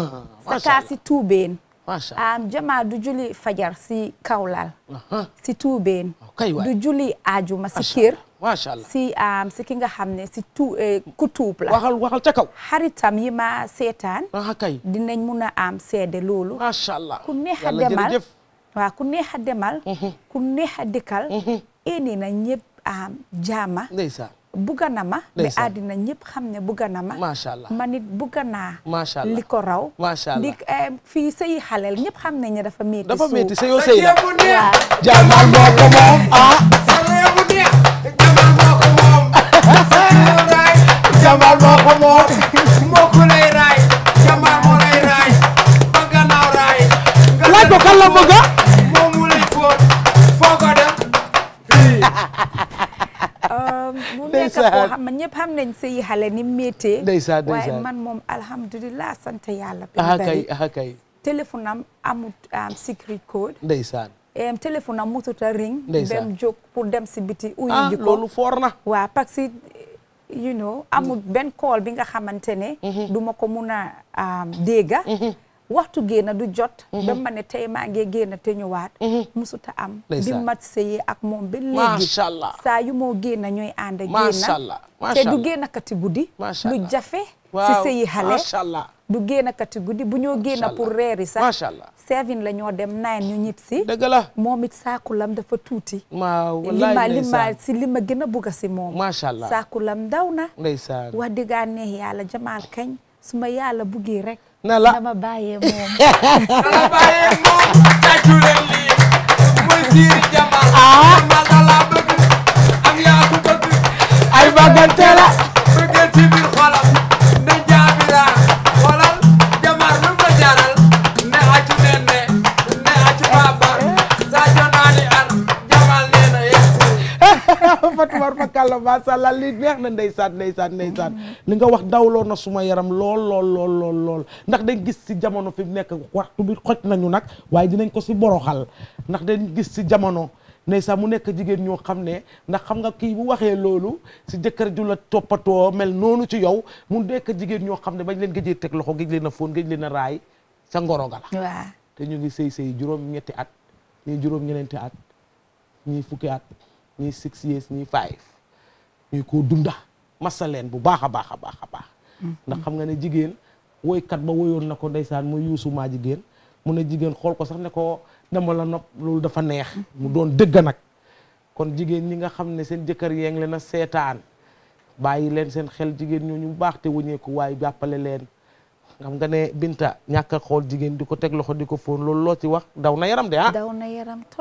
sakaa si tuubeen macha allah am jamaa du julli fajar si kawlal aha si tuubeen kay waay du julli ajuma si Macha kër macha allah si am si ki nga xam ne si tu eh, ku tuub la waxal waxal ca kaw xaritam yi ma seetaan aha kay dinañ mun a am seede loolu macha allah ku neex a Yàlla demal jërëjëf. waaw ku neex a demal ku neex a dëkkal eni na ñëpp am jaama ndeysaan bugga na ma ba Ndeysaan. àddina ñëpp xam ne bugga na ma macha allah man it bugga naa macha allah li ko raw macha allah ndik eh, fii sëyi xaleel ñëpp xam nañ ne dafa métti dafa suuf. métti sa yoo sëy la waaw jaamal moo ko moom ah Jamal moo ko moom moo ko lay raay Jamal moo lay raay ba gannaaw raay laaj ko kan la bëgg a moom mu lay fóot foo ko dem mu nekk Ndeysaan. koo xam ne ñëpp xam nañ sëyi xale ni méttee Ndeysaan, waaye ndeysaan. man moom alhamdulilah sant yàlla bi aha bari. kay aha kay téléphone am amut am secret code ndeysaan em téléphone am mutut a ring Ndeysaan. dem jóg pour dem si biti uyu ah ji ko loolu foor na waaw parce que you know amul benn call bi nga xamante ne du ma ko mun a am, dégga waxtu génn du jot ba ma ne tey maa ngi génn te ñëwaat musuta am bi Ndeysaan. mat sëyee ak moom ba léegi macha allah saa yu moo génn ñooy ànd génn macha allah macha te du allah génn kati guddi Macha lu Allah. jafe si waaw sëyi xale macha allah du génn kati guddi bu ñoo génn Macha pour Allah. reeri sax macha allah seven la ñoo dem nine ñu ñib si dëgg la moom it saakulam dafa tuuti waaw li ma wallaay li ma ndeysaan si li ma gën a bugg si moom macha allah saakulam ndaw na ndeysaan wax dëggaa neex yàlla jamaal kañ su ma yàlla buggee rek na la dama bàyyee moom dala bàyyee moom tàccu leen lii mooy siiri Jamal Jamal da laa bëgg am yaa ko bëgg ay bagante la bëggeel ci biir xolam ne jaabira xoolal Jamal lu mu la jaral ne accu nen ne ne accu baba Sadio naani ar Jamal nee na yes Fatumar fakalla macha allah li neex na ndeysaan ndeysaan ndeysaan li nga wax dawloo na suma yaram lool lool lool lool lool ndax dañ gis si jamono fi mu nekk waxtu bi xoj nañu nag waaye dinañ ko si boroxal ndax dañ gis si jamono ndeysaan mu nekk jigéen ñoo xam ne ndax xam nga kii bu waxee loolu si jëkkër ju la toppatoo mel noonu ci yow mu nekk jigéen ñoo xam ne bañ leen gëjee teg loxo gëj leen a fóon gëj leen a raay sa ngoro ga la waaw te ñu ngi sëy sëy juróom ñetti at ñii juróom ñeneenti at ñii fukki at ñii six years ñii five ñuy ko dunda masa leen bu baax a baax a baax a baax ndax xam nga ne jigéen woykat ba woyoon na ko ndeysaan muy yuusu maa jigéen mu ne jigéen xool ko sax ne ko dama la nopp loolu dafa neex mu doon dëgg nag kon jigéen ñi nga xam ne seen jëkkër yee ngi leen a seetaan bàyyi leen seen xel jigéen ñooñu bu baax te wëñeeku waaye jàppale leen xam nga ne Binta ñàkk a xool jigéen di ko teg loxo di ko fóon loolu loo ci wax daw na yaram de ah daw na yaram trop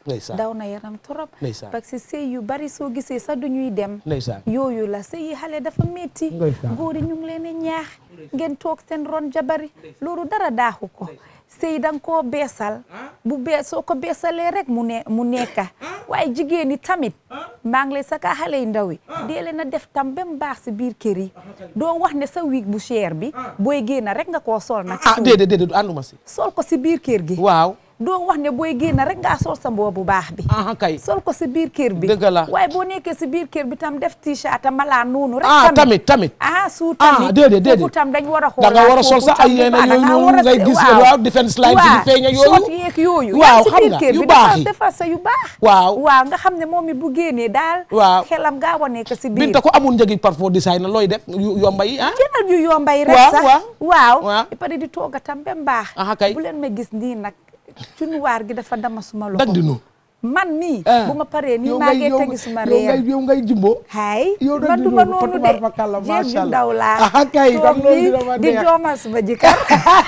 Ndeysaan. daw na yaram trop Ndeysaan. parce que sëy yu bari soo gisee sax du ñuy dem ndeysaan yooyu la sëy yi xale dafa métti Ndeysaan. góor yi ñu ngi leen di ñaax ngeen toog seen ron jabari loolu dara daaxu ko sëy danga koo beesal bu bee soo ko beesalee rek mu ne mu nekka waaye jigéen ñi tamit maa ngi lay saka xale yu ndaw yi dee leen a def tam ba mu baax si biir kër yi doo wax ne sa wig bu cher bi booy génn rek nga koo sol nag ah déedéet déedéet ànduma si sol ko si biir kër gi waaw doo wax ne booy génn rek ngaa sol sa mboo bu baax bi kay sol ko si biir kër bi Dëgg la. waaye boo nekkee si biir kër bi tam def t-shirt a malaan noonu rek ah tamit tamit ah su ah tamit déedéet déedéet foofu tam dañ war a da nga war a sol sa ay yéen yooyu noonu ngay gis waaw defense line si di feeñ ak yooyu short yeeg yooyu waaw si xam biir nga kër yu bi baax defar yi defar sa yu baax waaw waaw nga xam ne moom mi bu génnee daal waaw xelam gaaw a nekk si biir binta ko amul njëgi parfum design na looy def yu yomba yi ah jëndal yu yombay rek waaw sax waaw waaw waaw ba pare di tooga tam ba mbaax ah kay bu leen ma gis nii nag cunuwaar gi dafa dama suma loxo dag di nu man nii Ah. bu ma paree nii yow maa ngay- ngi yow- tegi suma yow ngay reer yow ngay jumbo hay yow dag man di duma nu noonu de fatubaar fakalla jéeg macha ju allah ndaw laa ah kay toog kon loolu nii dina ma di neex joomal suma jëkkër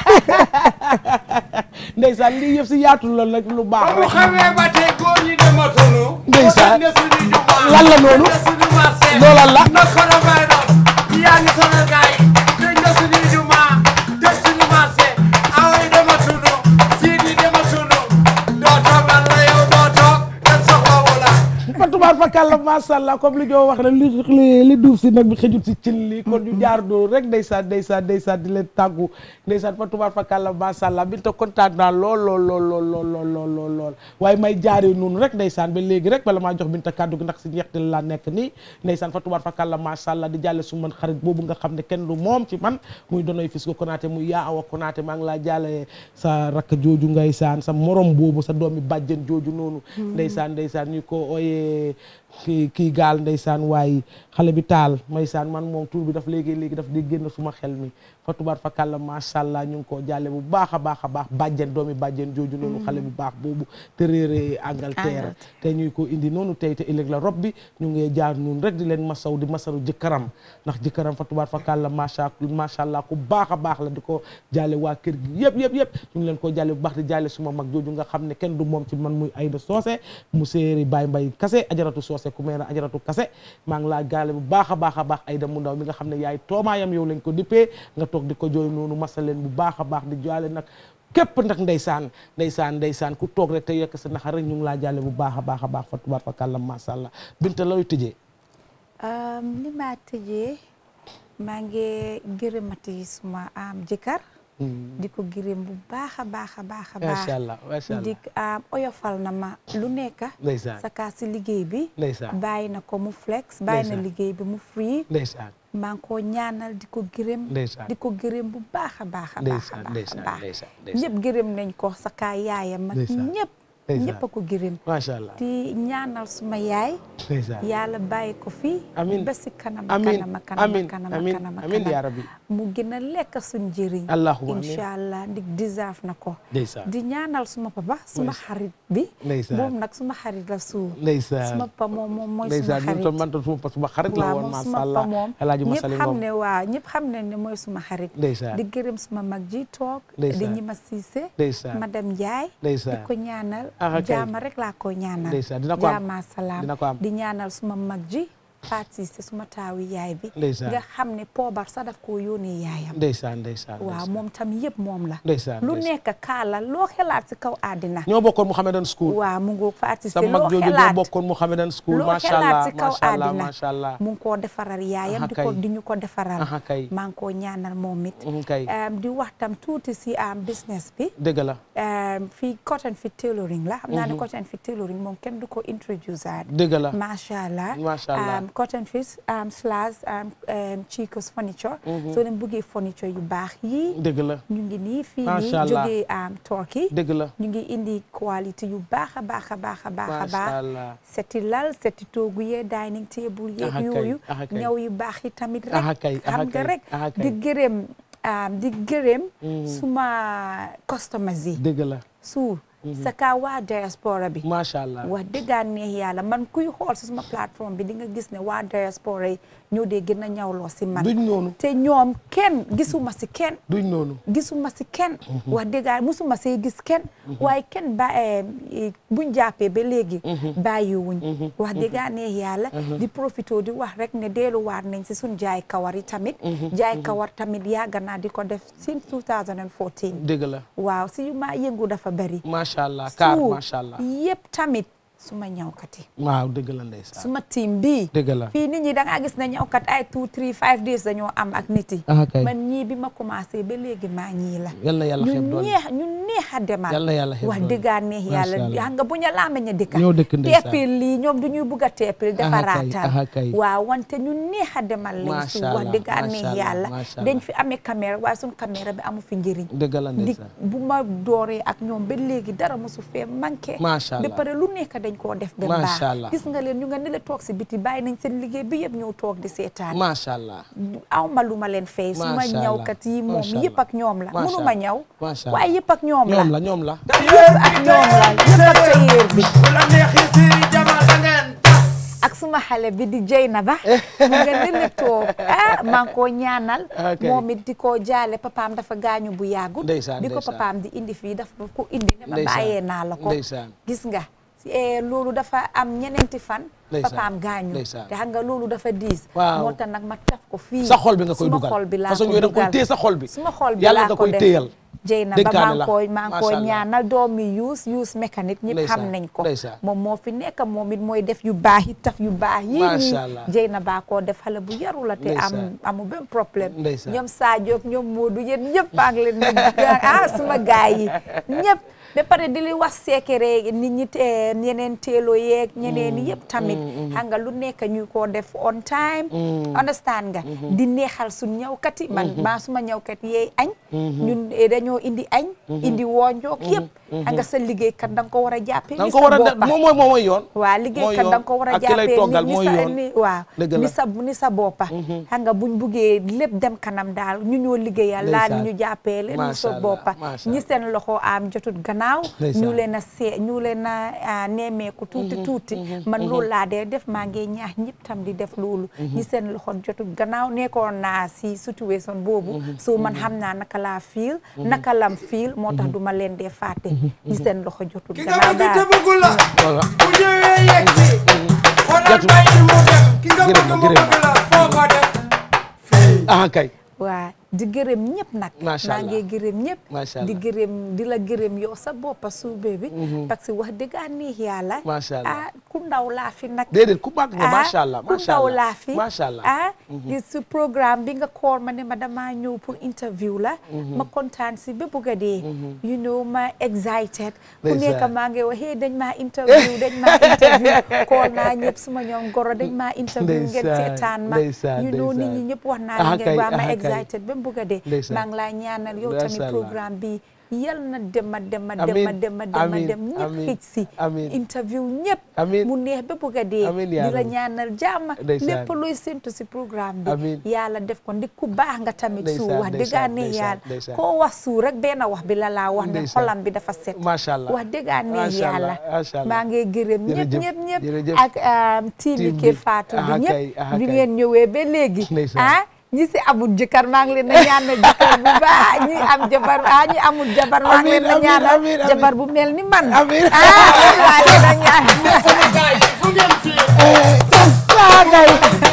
ndeysaan lii yëpp si yaatu la nag lu baax bu rek xamee ba tey góor ñi dematunu Ndeysaan. ne suñu jumaa lan la noonu ne suñu marché loolal la na kono bay doon yaa ngi sonal gaay tëj na suñu jumaa tëj suñu marché awoy dematunu siidi dematunu doo toog lan la yow doo toog kenn soxlawu la fatubaar fakalla macha allah comme li ñoo wax rek li li li duuf si nag bi xëjut si cin li kon ñu jaar doo rek ndeysaan ndeysaan ndeysaan di leen tàggu ndeysaan fatubaar fakalla macha allah binta kontaan naa lool lool lool lool lool lool lool lool lool waaye may jaaree noonu rek ndeysaan ba léegi rek bala maa jox binta kàddu gi ndax si njeextal laa nekk nii ndeysaan fatubaar fakalla macha allah di jàlle su man xarit boobu nga xam ne kenn du moom ci man muy donoy fis ko konaate muy yaa awa konaate maa ngi laa jàlle sa rakk jooju ngay saan sa morom boobu sa doomi bàjjen jooju noonu ndeysaan ndeysaan ñu ko ooyee kii kii gaal ndeysaan waaye xale bi taal maysaan man moom tur bi daf léegi léegi daf di génn suma xel mi fa tubaar fa kàlla macha allah ñu ngi koo jàlle bu baax a baax a baax bàjjen doomi bàjjen jooju noonu xale bu baax boobu te réeree Angleterre te ñuy ko indi noonu tey te ëllëg la rob bi ñu ngi jaar noonu rek di leen masaw di masaru jëkkëram ndax jëkkëram fa tubaar fa kàlla macha macha allah ku baax a baax la di ko jàlle waa kër gi yëpp yëpp yëpp ñu ngi leen ko jàlle bu baax di jàlle suma mag jooju nga xam ne kenn du moom ci man muy Ayda Soose mu séeri Baye Mbay Kase ajaratu Soose ku meena ajaratu Kase maa ngi laa jàlle bu baax a baax a baax Ayda mu ndaw mi nga xam ne yaay toomaayam yow lañ ko dippee nga toog di ko jooy noonu masa leen bu baax a baax di jàlle nag képp nag ndeysaan ndeysaan ndeysaan ku toog rek te yekk sa naxar rek ñu ngi laa jàlle bu baax a baax a baax fa tubaar fa kàllam masha Allah binta looy tëjee li ma tëjee maa ngi gërëmati suma am jëkkër di ko gërëm bu baax a baax a baax a baax macha allah macha allah di am oyofal na ma lu nekk ndeysaan sa kaa si liggéey bi ndeysaan bàyyi na ko mu flex bàyyi na Ndeysaan. liggéey bi mu free ndeysaan maa ngi koo ñaanal di ko gërëm Ndeysaan. di ko gërëm bu baax a baax a baax a ndeysaan baax a ndeysaan baax ndeysaan ndeysaan ñëpp gërëm nañ ko sa kaa yaayam ak Ndeysaan. ñëpp Ndeysaan. ñëpp a ko gërëm macha allah di ñaanal suma yaay ndeysaan yàlla bàyyi ko fi Amin. ba si kanam Amin. kanam kanam Amin. kanam Amin. kanam Amin kanam. yaa rabbi. mu gën a lekk suñ njëriñ Allahumma amin. incha allah ndig deserve na ko ndeysaan di ñaanal suma papa suma Ndeysaan. xarit bi Ndeysaan. moom nag suma xarit la suur ndeysaan suma papa moom moom mooy suma ndeysaan ñun xarit tam man tam suma pa suma xarit la waaw woon moom macha suma allah papa moom El Hadj ñëpp Massaly xam Ngom ne waaw ñëpp xam ne ne mooy suma xarit Ndeysaan. di gërëm suma mag ji toog di Ndeysaan. ñi ma siise Ndeysaan. madame Ndiaye di Ndeysaan. ko ñaanal Ah, ok. jaama rek laa ko ñaanal Ndeysaan. Dina ko am. jaama salaam Dina ko am. di ñaanal suma mag ji Fatou Cissé suma taawi yaay bi Ndeysaan. nga xam ne poobar sax daf koo yónnee yaayam ndeysaan ndeysaan waaw moom tam yëpp moom la ndeysaan lu ndeysaan. nekk kaala loo xelaat si kaw àddina ñoo bokkoon Mouhamedan School waaw mu ngoog Fatou sa Cissé mag loo jooju ñoo xelaat bokkoon Mouhamedan School loo macha xelaat allah si kaw macha allah àddina macha allah mu ngi koo defaral yaayam Aha di ko kay. di ñu ko defaral Aha kay. maa ngi koo ñaanal moom it Mhm kay. Um, di wax tam tuuti si am business bi dëgg la um, fii cotton fit tailoring la xam naa ne Mhm. cotton fit tailoring moom kenn du ko introduce aat dëgg la macha allah Macha allah. Um, cotton fit um, slash um, um, Chico's furniture Mhm. soo leen bëggee furniture yu baax yii dëgg la ñu ngi nii fii nii Macha allah. jógee um, Turkey dëgg la ñu ngi indi qualité yu baax a baax a baax a baax a Macha baax allah. seti lal seti toogu yee dining table yeeg Aha kay, yooyu aha kay. ñaw yu baax yi tamit rek Aha kay, aha xam nga kay, rek aha kay. di gërëm um, di gërëm Mhm. suma customers yi dëgg la suur sa kaa waa diaspora bi macha allah wax dëggaan neex yàlla man kuy xool si suma plateforme bi di nga gis ne waa diaspora yi ñoo dee gën a ñawloo si man duñ noonu te ñoom kenn gisuma si kenn duñ noonu gisuma si kenn wax dëgg musuma see gis kenn waaye kenn ba buñ jàppee ba léegi bàyyiwuñ wax dëgg neex yàlla di profito di wax rek ne delluwaat nañ si suñ jaay kawar yi tamit jaay kawar tamit yàgg naa di ko def since 2014 dëgg la waaw si yu ma yëngu dafa bari macha allah kaar Suuf macha allah yëpp tamit suma ñawkat yi waaw dëgg la ndeysaan suma team bii dëgg la fii nit ñi da ngaa gis ne ñawkat ay two three five days dañoo am ak nit yi Ah, kay. man ñii bi ma commencé ba léegi maa ñii la yal na yàlla ñu xeeb doole neex ñu neex a demal Yal na yàlla xeeb wax doole. dëggaa neex Masha yàlla Allah. xam nga bu ñu laa meñ a dëkka ñoo dëkk ndeysaan. teppil lii ñoom du ñuy bugg a teppil dafa Aha kay, raatal aha kay. waaw wante ñu neex a demal lañ Masha su wax Allah, dëggaa Masha neex Allah, yàlla Masha dañ Allah. fi amee caméra waaye suñ caméra bi amu fi njëriñ dëgg la di ndeysaan bu ma dooree ak ñoom ba léegi dara mosu fee manqué Masha ba Allah. pare lu nekk dañ koo def ba Masha baax Allah. gis nga leen ñu nga ne la toog si biti bàyyi nañ seen liggéey bi yëpp ñëw toog di seetaan macha allah aw ma lu ma leen fay su ma Masha Allah. ñawkat yi moom Masha yëpp ak ñoom la Masha mënu ma Allah. ñaw Masha Allah. waaye yëpp ak ñoom la ñoom la ñoom la yëpp ak ñoom la yëpp ak tailleur bi la neexee Siri Jamal da ngeen ak suma xale bi di Jeynaba mu nga ne la toog ah maa ngi koo ñaanal Ok. moom it di ko jaale papaam dafa gaañu bu yàggut Ndeysaan, bi ko ndeysaan. papaam di indi fii dafa ko indi ne ma Ndeysaan, bàyyee naa la ko ndeysaan. gis nga eh, loolu dafa am ñeneenti fan Ndeysaan, papaam gaañu ndeysaan. te xam nga loolu dafa diis Waaw. moo tax nag ma taf ko fii sa xol bi nga koy suma dugal xol bi laa façon ko yooyu da nga koy dugal téye sa xol bi suma xol bi yàlla laa nga ko koy def téyal Jeyna ba Dénkaane maa ngi la. koy maa ngi koy Masha Allah. ñaanal doomi yuus yuus mécanique ñëpp xam Ndeysaan, nañ ko ndeysaan. moom moo fi nekk moom it mooy def yu baax yi taf yu baax yi Masha nii Allah. Jeyna baa koo def xale bu yaru la te am Ndeysaan. amu benn problème Ndeysaan. ñoom Sadio ak ñoom Modou yéen ñëpp maa ngi leen di ah suma gaay yi ñëpp ba pare di li wax secret nit ñi te ñeneen teelo yeeg ñeneen yëpp tamit xam nga lu nekk ñu ko def on time understand nga di neexal suñ ñawkat yi man maa suma ñawkat yeey añ ñun eh, dañoo indi añ indi woonjook yëpp xam nga sa liggéeykat da nga ko war a jàppee da ni nga ko sa war a def boppa moom mooy moom mooy yoon waaw liggéeykat da nga ko war a ak ki lay jàppee toggal ni mooy sa yoon ni waaw Dëgg ni la. sa ni sa boppa xam nga buñ buggee lépp dem kanam daal ñu ñoo liggéeyal laal Ndeysaan. ñu jàppee leen ni Masha sa Allah, boppa masha ñi seen loxo am jotut gannaaw Ndeysaan. ñu leen a see ñu leen a ah, nemmeeku tuuti tuuti man loolu laa dee def maa ngi ñaax ñëpp tam di def loolu ñi seen loxo jotut gannaaw nekkoon naa si situation boobu so man xam naa naka laa fiil naka lam fiil moo tax duma leen dee fàtte ñi seen loxo jotut ki nga gannaaw bëgg te daal bëggul la voilà bu ñëwee yegg si xoolal bàyyi mu dem ki nga Gërëm bëgg la, mu gërëm bëgg la foo ko def ah kay waa di gërëm ñëpp nag Macha maa ngi Allah. gërëm ñëpp Macha di Allah. gërëm di la gërëm yow sa boppa suube bi parce que wax dëgg neex yàlla Macha Allah. ah ku ndaw laa fi nag déedéet ku baax nga ah, macha allah ku macha ndaw allah laa fi macha allah ah gis su programme bi nga koor ma ne ma damaa ñëw pour interview la ma kontaan si ba bugg a dee you know ma excited ku Ndeysaan. nekk maa ngi wax hey dañ maa interview dañ maa interview koor naa ñëpp suma ñoom goro dañ maa interview ngeen Ndeysaan, seetaan ma ndeysaan, you know nit ñi ndeysaan. ñëpp wax naa Ah, la ngeen kay, waa ma ah, kay. excited ba mu bugg a dee Ndeysaan. maa ngi laa ñaanal yow Masha tamit Allah. programme bi yal na dem a dem a dem a Amiin, dem a dem a amiin, dem ñëpp amiin, xëj si amiin. interview ñëpp Amiin. mu neex ba bugg a dee Amiin, di yaa la Rabbi. ñaanal jàmm Ndeysaan. lépp looy séntu si programme bi Amiin. yàlla def ko ndik ku baax nga tamit su Ndeysaan, wax dëgg ndeysaan, ne ndeysaan, yàlla ndeysaan. koo wax su rek benn wax bi la laa wax ne Ndeysaan. xolam bi dafa set macha allah wax dëgg ne Macha yàlla Allah, macha Allah. maa ngi gërëm ñëpp Jërëjëf, ñëpp ñëpp jërëjëf. ak tiimi Team Kër bi. Fatou bi Aha ñëpp kay, aha bi kay. ngeen ñëwee ba léegi Ndeysaan. ah ñi si amul jëkkër maa ngi leen na ñaanal jëkkër bu baax ñi am jabar ah ñi amul jabar maa ngi leen na Amiin, ñaanal amiin, amiin. jabar bu mel ni man Amiin. ah yéen waa leen a ñaanal fu ngeen fi saagay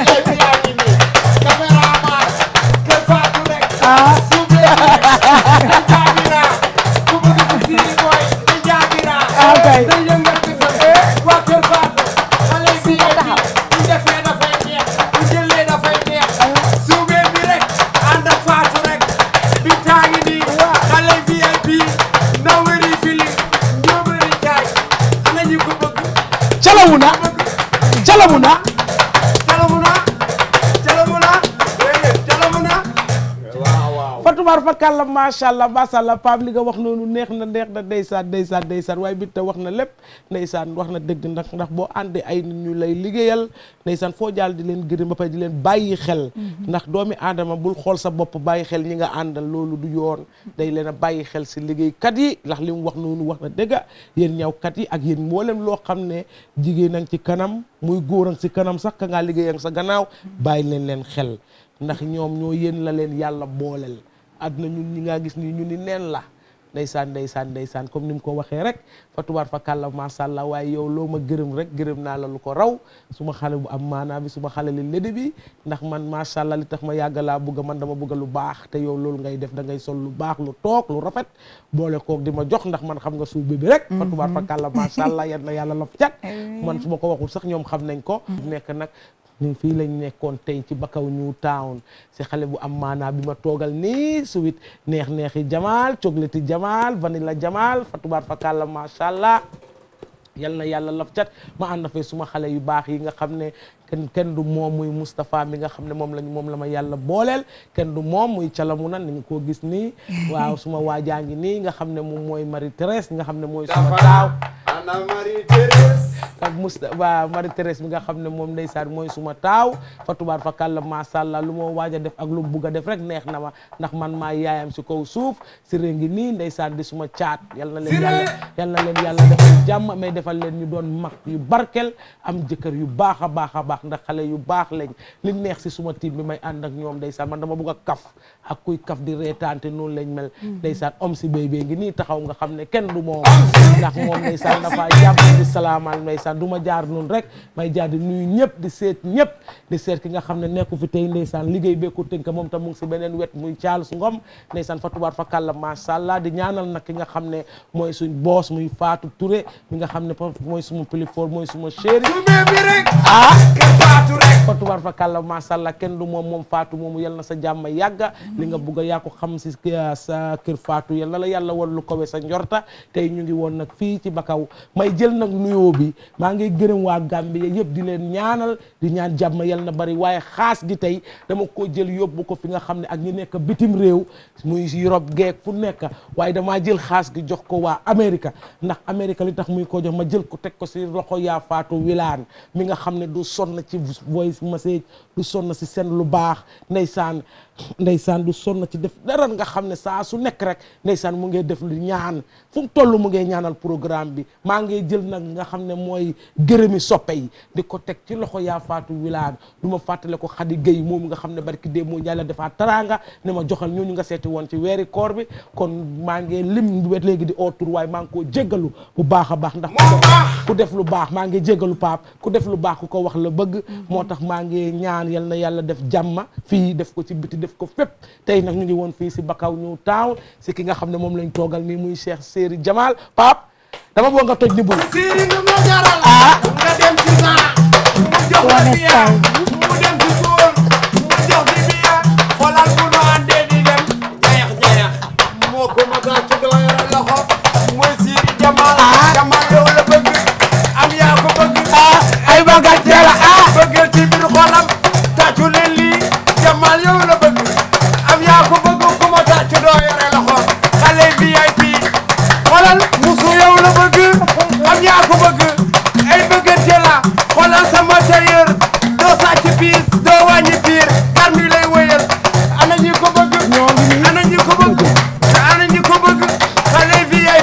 caméraman kër Fatou rek suube rek jaabira ku bëgg ci Siri Boy te jaabira kay. te yëngal ci sa waa kër Fatou xale yi bi bu defee dafay neex bu jëlee dafay neex suube bi rek ànd ak Fatou rek bi taagi nii xale yi VIP ndaw wëri fili ñoo bëri jaay ana ñu ko bëgg calamu na calamu na Calamuna Calamuna déedéet Calamuna waaw waaw Fatuma tubaar fa kàlla macha allah macha allah Pape li nga wax noonu neex na neex na ndeysaan ndeysaan ndeysaan waaye bi te wax na lépp ndeysaan wax na dëgg ndax ndax boo àndee ay nit ñu lay liggéeyal ndeysaan foo jaal di leen gërëm ba pare di leen bàyyi xel ndax doomi aadama bul xool sa bopp bàyyi xel ñi nga àndal loolu du yoon day leen a bàyyi xel si liggéeykat yi ndax li mu wax noonu wax na dëgg yéen ñawkat yi ak yéen mboolem loo xam ne jigéen a ngi ci kanam muy góor a ngi ci kanam sax ka ngaa liggéey ak sa gannaaw bàyyi leen leen xel ndax ñoom ñoo yéen la leen yàlla booleel àdduna ñun ñi ngaa gis nii ñu ni neen la ndeysaan ndeysaan ndeysaan comme ni mu ko waxee rek fa tubaar fa kàlla macha allah waaye yow loo ma gërëm rek gërëm naa la lu ko raw suma xale bu am maanaa bi suma xale li lédi bi ndax man macha allah li tax ma yàgg laa bugga man dama bugga lu baax te yow loolu ngay def da ngay sol lu baax lu toog lu rafet boole koog di ma jox ndax man xam nga suuf bi bi rek fa tubaar fa kàlla macha allah yan na yàlla la cat man su ma ko waxul sax ñoom xam nañ ko nekk nag ñu fii lañ nekkoon tey ci Bakaw New Town si xale bu am maanaa bi ma toogal nii suwit neex neexi jamaal cogleti jamaal vanilla jamaal fa tubaar fa kàlla macha allah yal na yàlla laf cat ma ànd fay suma xale yu baax yi nga xam ne kenn kenn du moom muy Moustapha mi nga xam ne moom lañ moom la ma yàlla booleel kenn du moom muy calamu na ni nga koo gis nii waaw suma waajaa ngi nii nga xam ne moom mooy Marie Thérèse nga xam ne mooy suma taaw ana Marie Thérèse ak Mousta waa Marie Thérèse mi nga xam ne moom ndeysaan mooy suma taaw fa tubaar fa kàlla macha allah lu ma waaj a def ak lu mu bugg a def rek neex na ma ndax man maa yaayam si kaw suuf si ré ngi nii ndeysaan di suma caat yal na leen yàlla yal na leen yàlla defal jàmm may defal leen ñu doon mag yu barkel am jëkkër yu baax a baax a baax ndax xale yu baax lañ li neex si suma tiim bi may ànd ak ñoom ndeysaan man dama bugg a kaf ak kuy kaf di reetaante noonu lañ mel ndeysaan om si béy béy ngi nii taxaw nga xam ne kenn du moom ndax moom ndeysaan dafa jàpp di salaamal ndeysaan du ma jaar noonu rek may jaar di nuyu ñëpp di seet ñëpp di seet ki nga xam ne nekku fi tey ndeysaan liggéey beeku tënk moom tam mu ngi si beneen wet muy Charles Ngom ndeysaan fa tubaar fa kàlla macha allah di ñaanal nag ki nga xam ne mooy suñ boos muy Fatou Touré mi nga xam ne mooy suma pilifoor mooy suma chéri bi rek ah Fatou rek fa tubaar fa kàlla macha allah kenn du moom moom Fatou moomu yal na sa jàmm yàgga li nga bugg a yaa ko xam si sa kër Fatou yal na la yàlla wan lu kowe sa njorta tey ñu ngi woon nag fii ci Bakaw may jël nag nuyoo bi maa ngi gërëm waa Gambie yëpp di leen ñaanal di ñaan jàmm yal na bari waaye xaas gi tey dama ko jël yóbbu ko fi nga xam ne ak ñi nekk bitim réew muy Europe geek fu nekk waaye damaa jël xaas gi jox ko waa Amérique ndax Amérique li tax muy ko jox ma jël ko teg ko si loxo yaa Fatou Wilane mi nga xam ne du sonn ci voice message du sonn si seen lu baax ndeysaan ndeysaan du sonn ci def dara nga xam ne saa su nekk rek ndeysaan mu ngi def lu ñaan fu mu toll mu ngi ñaanal programme bi maa ngi jël nag nga xam ne mooy gërëmi soppe yi di ko teg ci loxo yaa Fatou Wilane du ma fàttale ko Khady Gueye moom nga xam ne barki dee moo yàlla defaa taraanga ne ma joxal ñooñu nga seeti woon ci weeri koor bi kon maa ngi lim wet léegi di autour waaye maa ngi koo jéggalu bu baax a baax ndax ku def lu baax maa ngi jéggalu paap ku def lu baax ku ko wax la bëgg moo tax maa ngi ñaan yal na yàlla def jàmma fii def ko ci biti def ko fépp tey nag ñu ngi woon fii si Bakaw New Town si ki nga xam ne moom lañ toogal nii muy Cheikh Séri Jamal Pape dama bëgg nga toj ni bul Siri nu mu jaral nga dem ci saa mu jox la biya mu dem ci suul mu jox di biya xoolal bu nu àndee di dem jayax jayax moo ko ma gaa ci doo yore loxo mooy Siri Jamal Jamal yow la bëgg am yaa ko bëgg ay bagat jala ah bëggal ci biir xolam tàccu leen lii Jamal yow la bëgg am yaa ko bëgg ku ma tàccu doo yore loxo xale VIP xoolal musu yow la bëgg am yaa ko bëgg ay bëggante la xoolal sama tailleur doo sàcc piis doo wàññi piir kar mi lay wëyal ana ñi ko bëgg ana ñi ko bëgg ana ñi ko bëgg xale VIP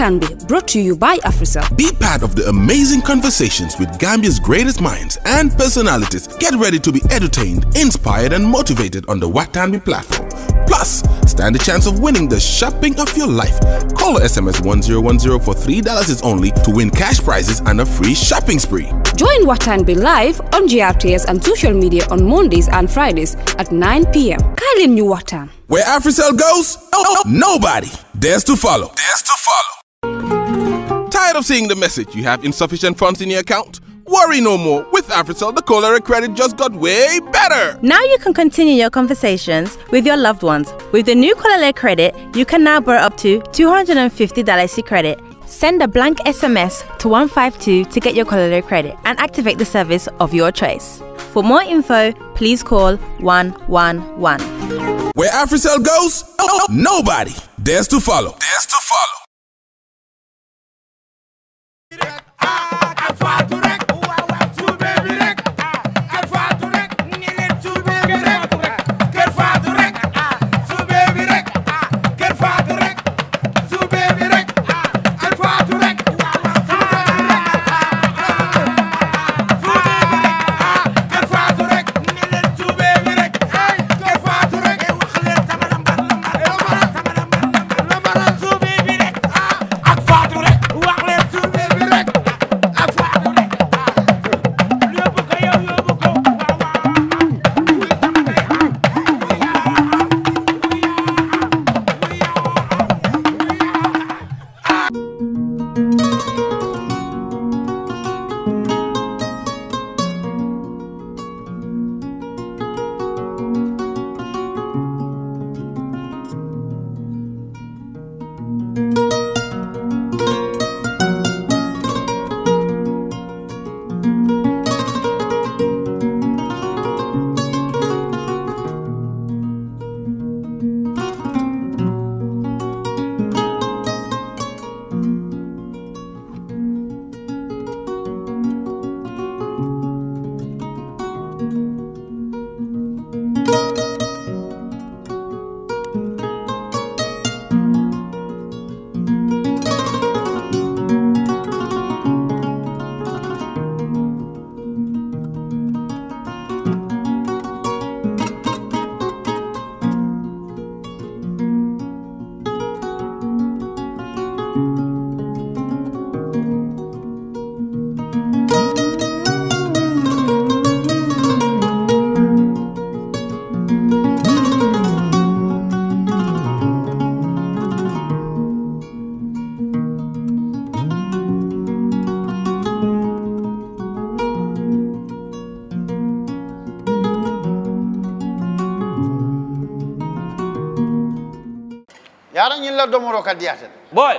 Watanbe, brought to you by Africell. Be part of the amazing conversations with Gambia's greatest minds and personalities. Get ready to be entertained, inspired, and motivated on the Watanbe platform. Plus, stand a chance of winning the shopping of your life. Call or SMS 1010 for $3 is only to win cash prizes and a free shopping spree. Join Watanbe live on GRTS and social media on Mondays and Fridays at 9 p.m. Kailin New Watan. Where AfriCell goes, nobody dares to follow. Dares to follow. Tired of seeing the message you have insufficient funds in your account? Worry no more. With AfriCell, the cholera credit just got way better. Now you can continue your conversations with your loved ones. With the new Kolele credit, you can now borrow up to $250 credit. Send a blank SMS to 152 to get your Kolele credit and activate the service of your choice. For more info, please call 111. Where AfriCell goes, nobody dares to follow. Dares to follow. yara ñilla domoro ka diyata boy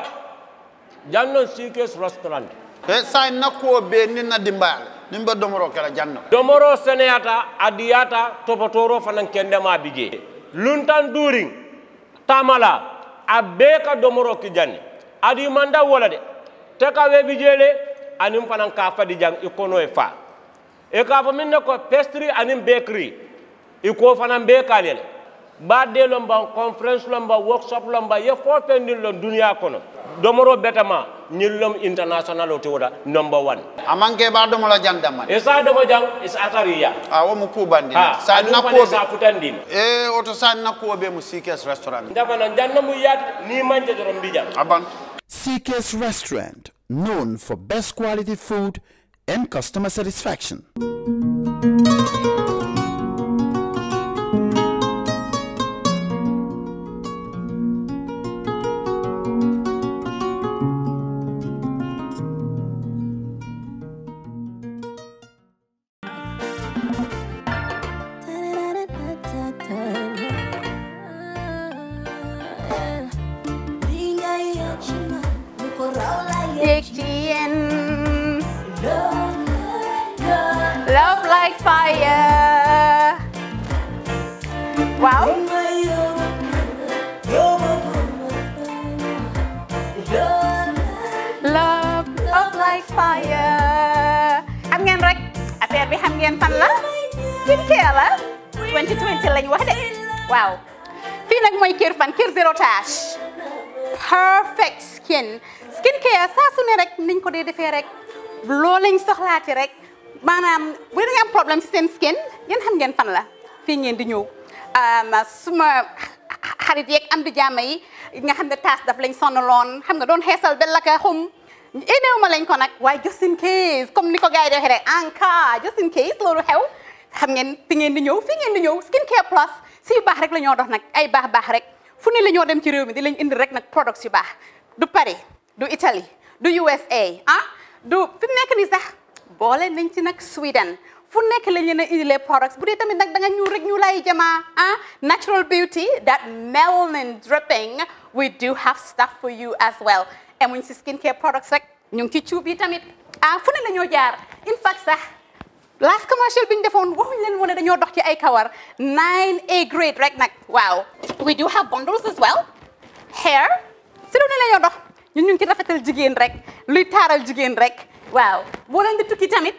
janno sikes restaurant e sa nakko be ni na dimbal nin be domoro kala janno domoro seneyata adiyata topotoro fanan kendema bije luntan during tamala a bee ka domoro ki janni adi manda wola de te ka we bijele anin fanan ka fadi jang i kono e fa e ka fo min ne ko pastry anin bakery i ko fanan be kalele badde lomba conference lomba workshop lomba ye fo fendin lon duniya kono domoro betama ñillom international o te woda number one amanke ba domola jandama e sa domo jang is atariya a wo mu kubandi ha sa aɗum fane nakko sa futandin e oto sa nakko be mu sikes restaurant ndafana janna mu yaat ni manje doron mbijam aban CK's Restaurant, known for best quality food and customer satisfaction. Diction. Love like fire. Wow. Love, love like fire. xam ngeen rek affaire bi xam ngeen fan la skincare la 2020 lañ wax de waaw fii nag mooy kër fan kër zero tache perfect skin skin care saa su ne rek niñ ko dee defee rek loo lañ soxlaati rek maanaam bu dee am problème ci seen skin yéen xam ngeen fan la fii ngeen di ñëw suma xarit yeeg am di jàmm yi nga xam ne taas daf lañ sonaloon xam nga doon xeesal ba la ka xum éneew ma lañ ko nag waaye just in case comme ni ko gars yi di waxee rek en cas just in case loolu xew xam ngeen fi ngeen di ñëw fi ngeen di ñëw skin care plus si yu baax rek la ñoo dox nag ay baax baax rek fu ne la ñoo dem ci réew mi di lañ indi rek nag products yu baax du Paris du Italie du USA ah du fi mu nekk nii sax boole nañ ci nag Sweden fu nekk lañ leen a indilee products bu dee tamit nag da nga ñuul rek ñu lay jamaa ah natural beauty that melanin dripping we do have stuff for you as well emuñ si skin care products rek ñu ngi ci cuub yi tamit ah fu ne la ñoo jaar in fact sax last commercial bi ñu defoon waxuñ leen woon ne dañoo dox ci ay kawar 9A grade rek nag waaw we do have bundles as well hair si lu ne la ñoo dox ñun ñu ngi ci rafetal jigéen rek luy taaral jigéen rek waaw boo leen di tukki tamit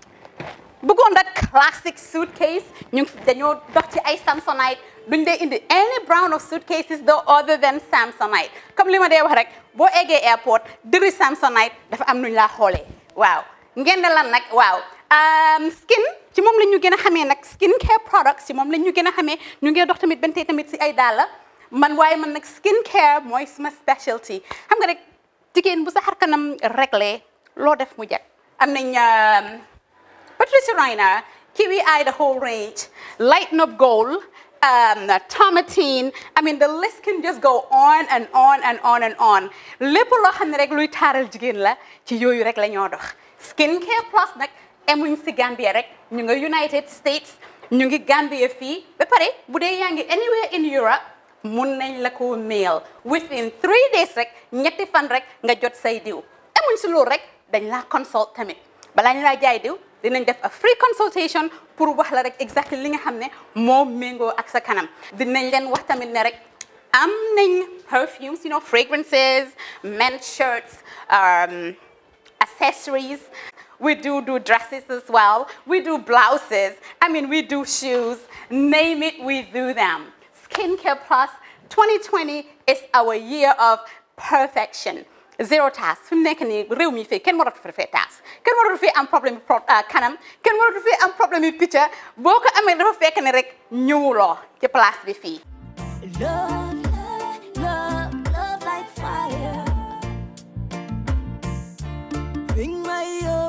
bëggoon that classic suitcase ñu ngi dañoo dox ci ay samsonite duñ dee indi any brand of suitcases though other than samsonite comme li ma dee wax rek boo eggee airport dëri samsonite dafa am nuñ laa xoolee waaw ngeen ne lan nag waaw skin ci moom la ñu gën a xamee nag skin care products ci moom la ñu gën a xamee ñu ngi dox tamit bentee tamit si ay dàlla man waaye man nag skin care mooy suma specialty xam nga rek jigéen bu sa xar kanam réglé loo def mu jag am nañ Patricia Reiner Kiwi Eye the whole range Lighten Up Gold um, Tomatine I mean the list can just go on and on and on and on lépp loo xam ne rek luy taaral jigéen la ci yooyu rek la ñoo dox skin care plus nag emuñ si Gambia rek ñu nga United States ñu ngi Gambia fii ba pare bu dee yaa ngi anywhere in Europe mun nañ la ko mail within three days rek ñetti fan rek nga jot say diw emuñ si loolu rek dañ laa consult tamit balaa ñu laa jaay diw dinañ def a free consultation pour wax la rek exactly li nga xam ne moo méngoo ak sa kanam dinañ leen wax tamit ne rek am nañ perfumes you know fragrances men's shirts um, accessories we do do dresses as well we do blouses I mean we do shoes name it we do them skincare plus 2020 is our year of perfection zéro taas fi mu nekk nii réew mi fii kenn waratu fi fee taas kenn waratu fi am problème pro kanam kenn waratu fi am problème yu picca boo ko amee dafa fekk ne rek ñëwuloo ci place bi fii. Love, love, love like fire. Bring my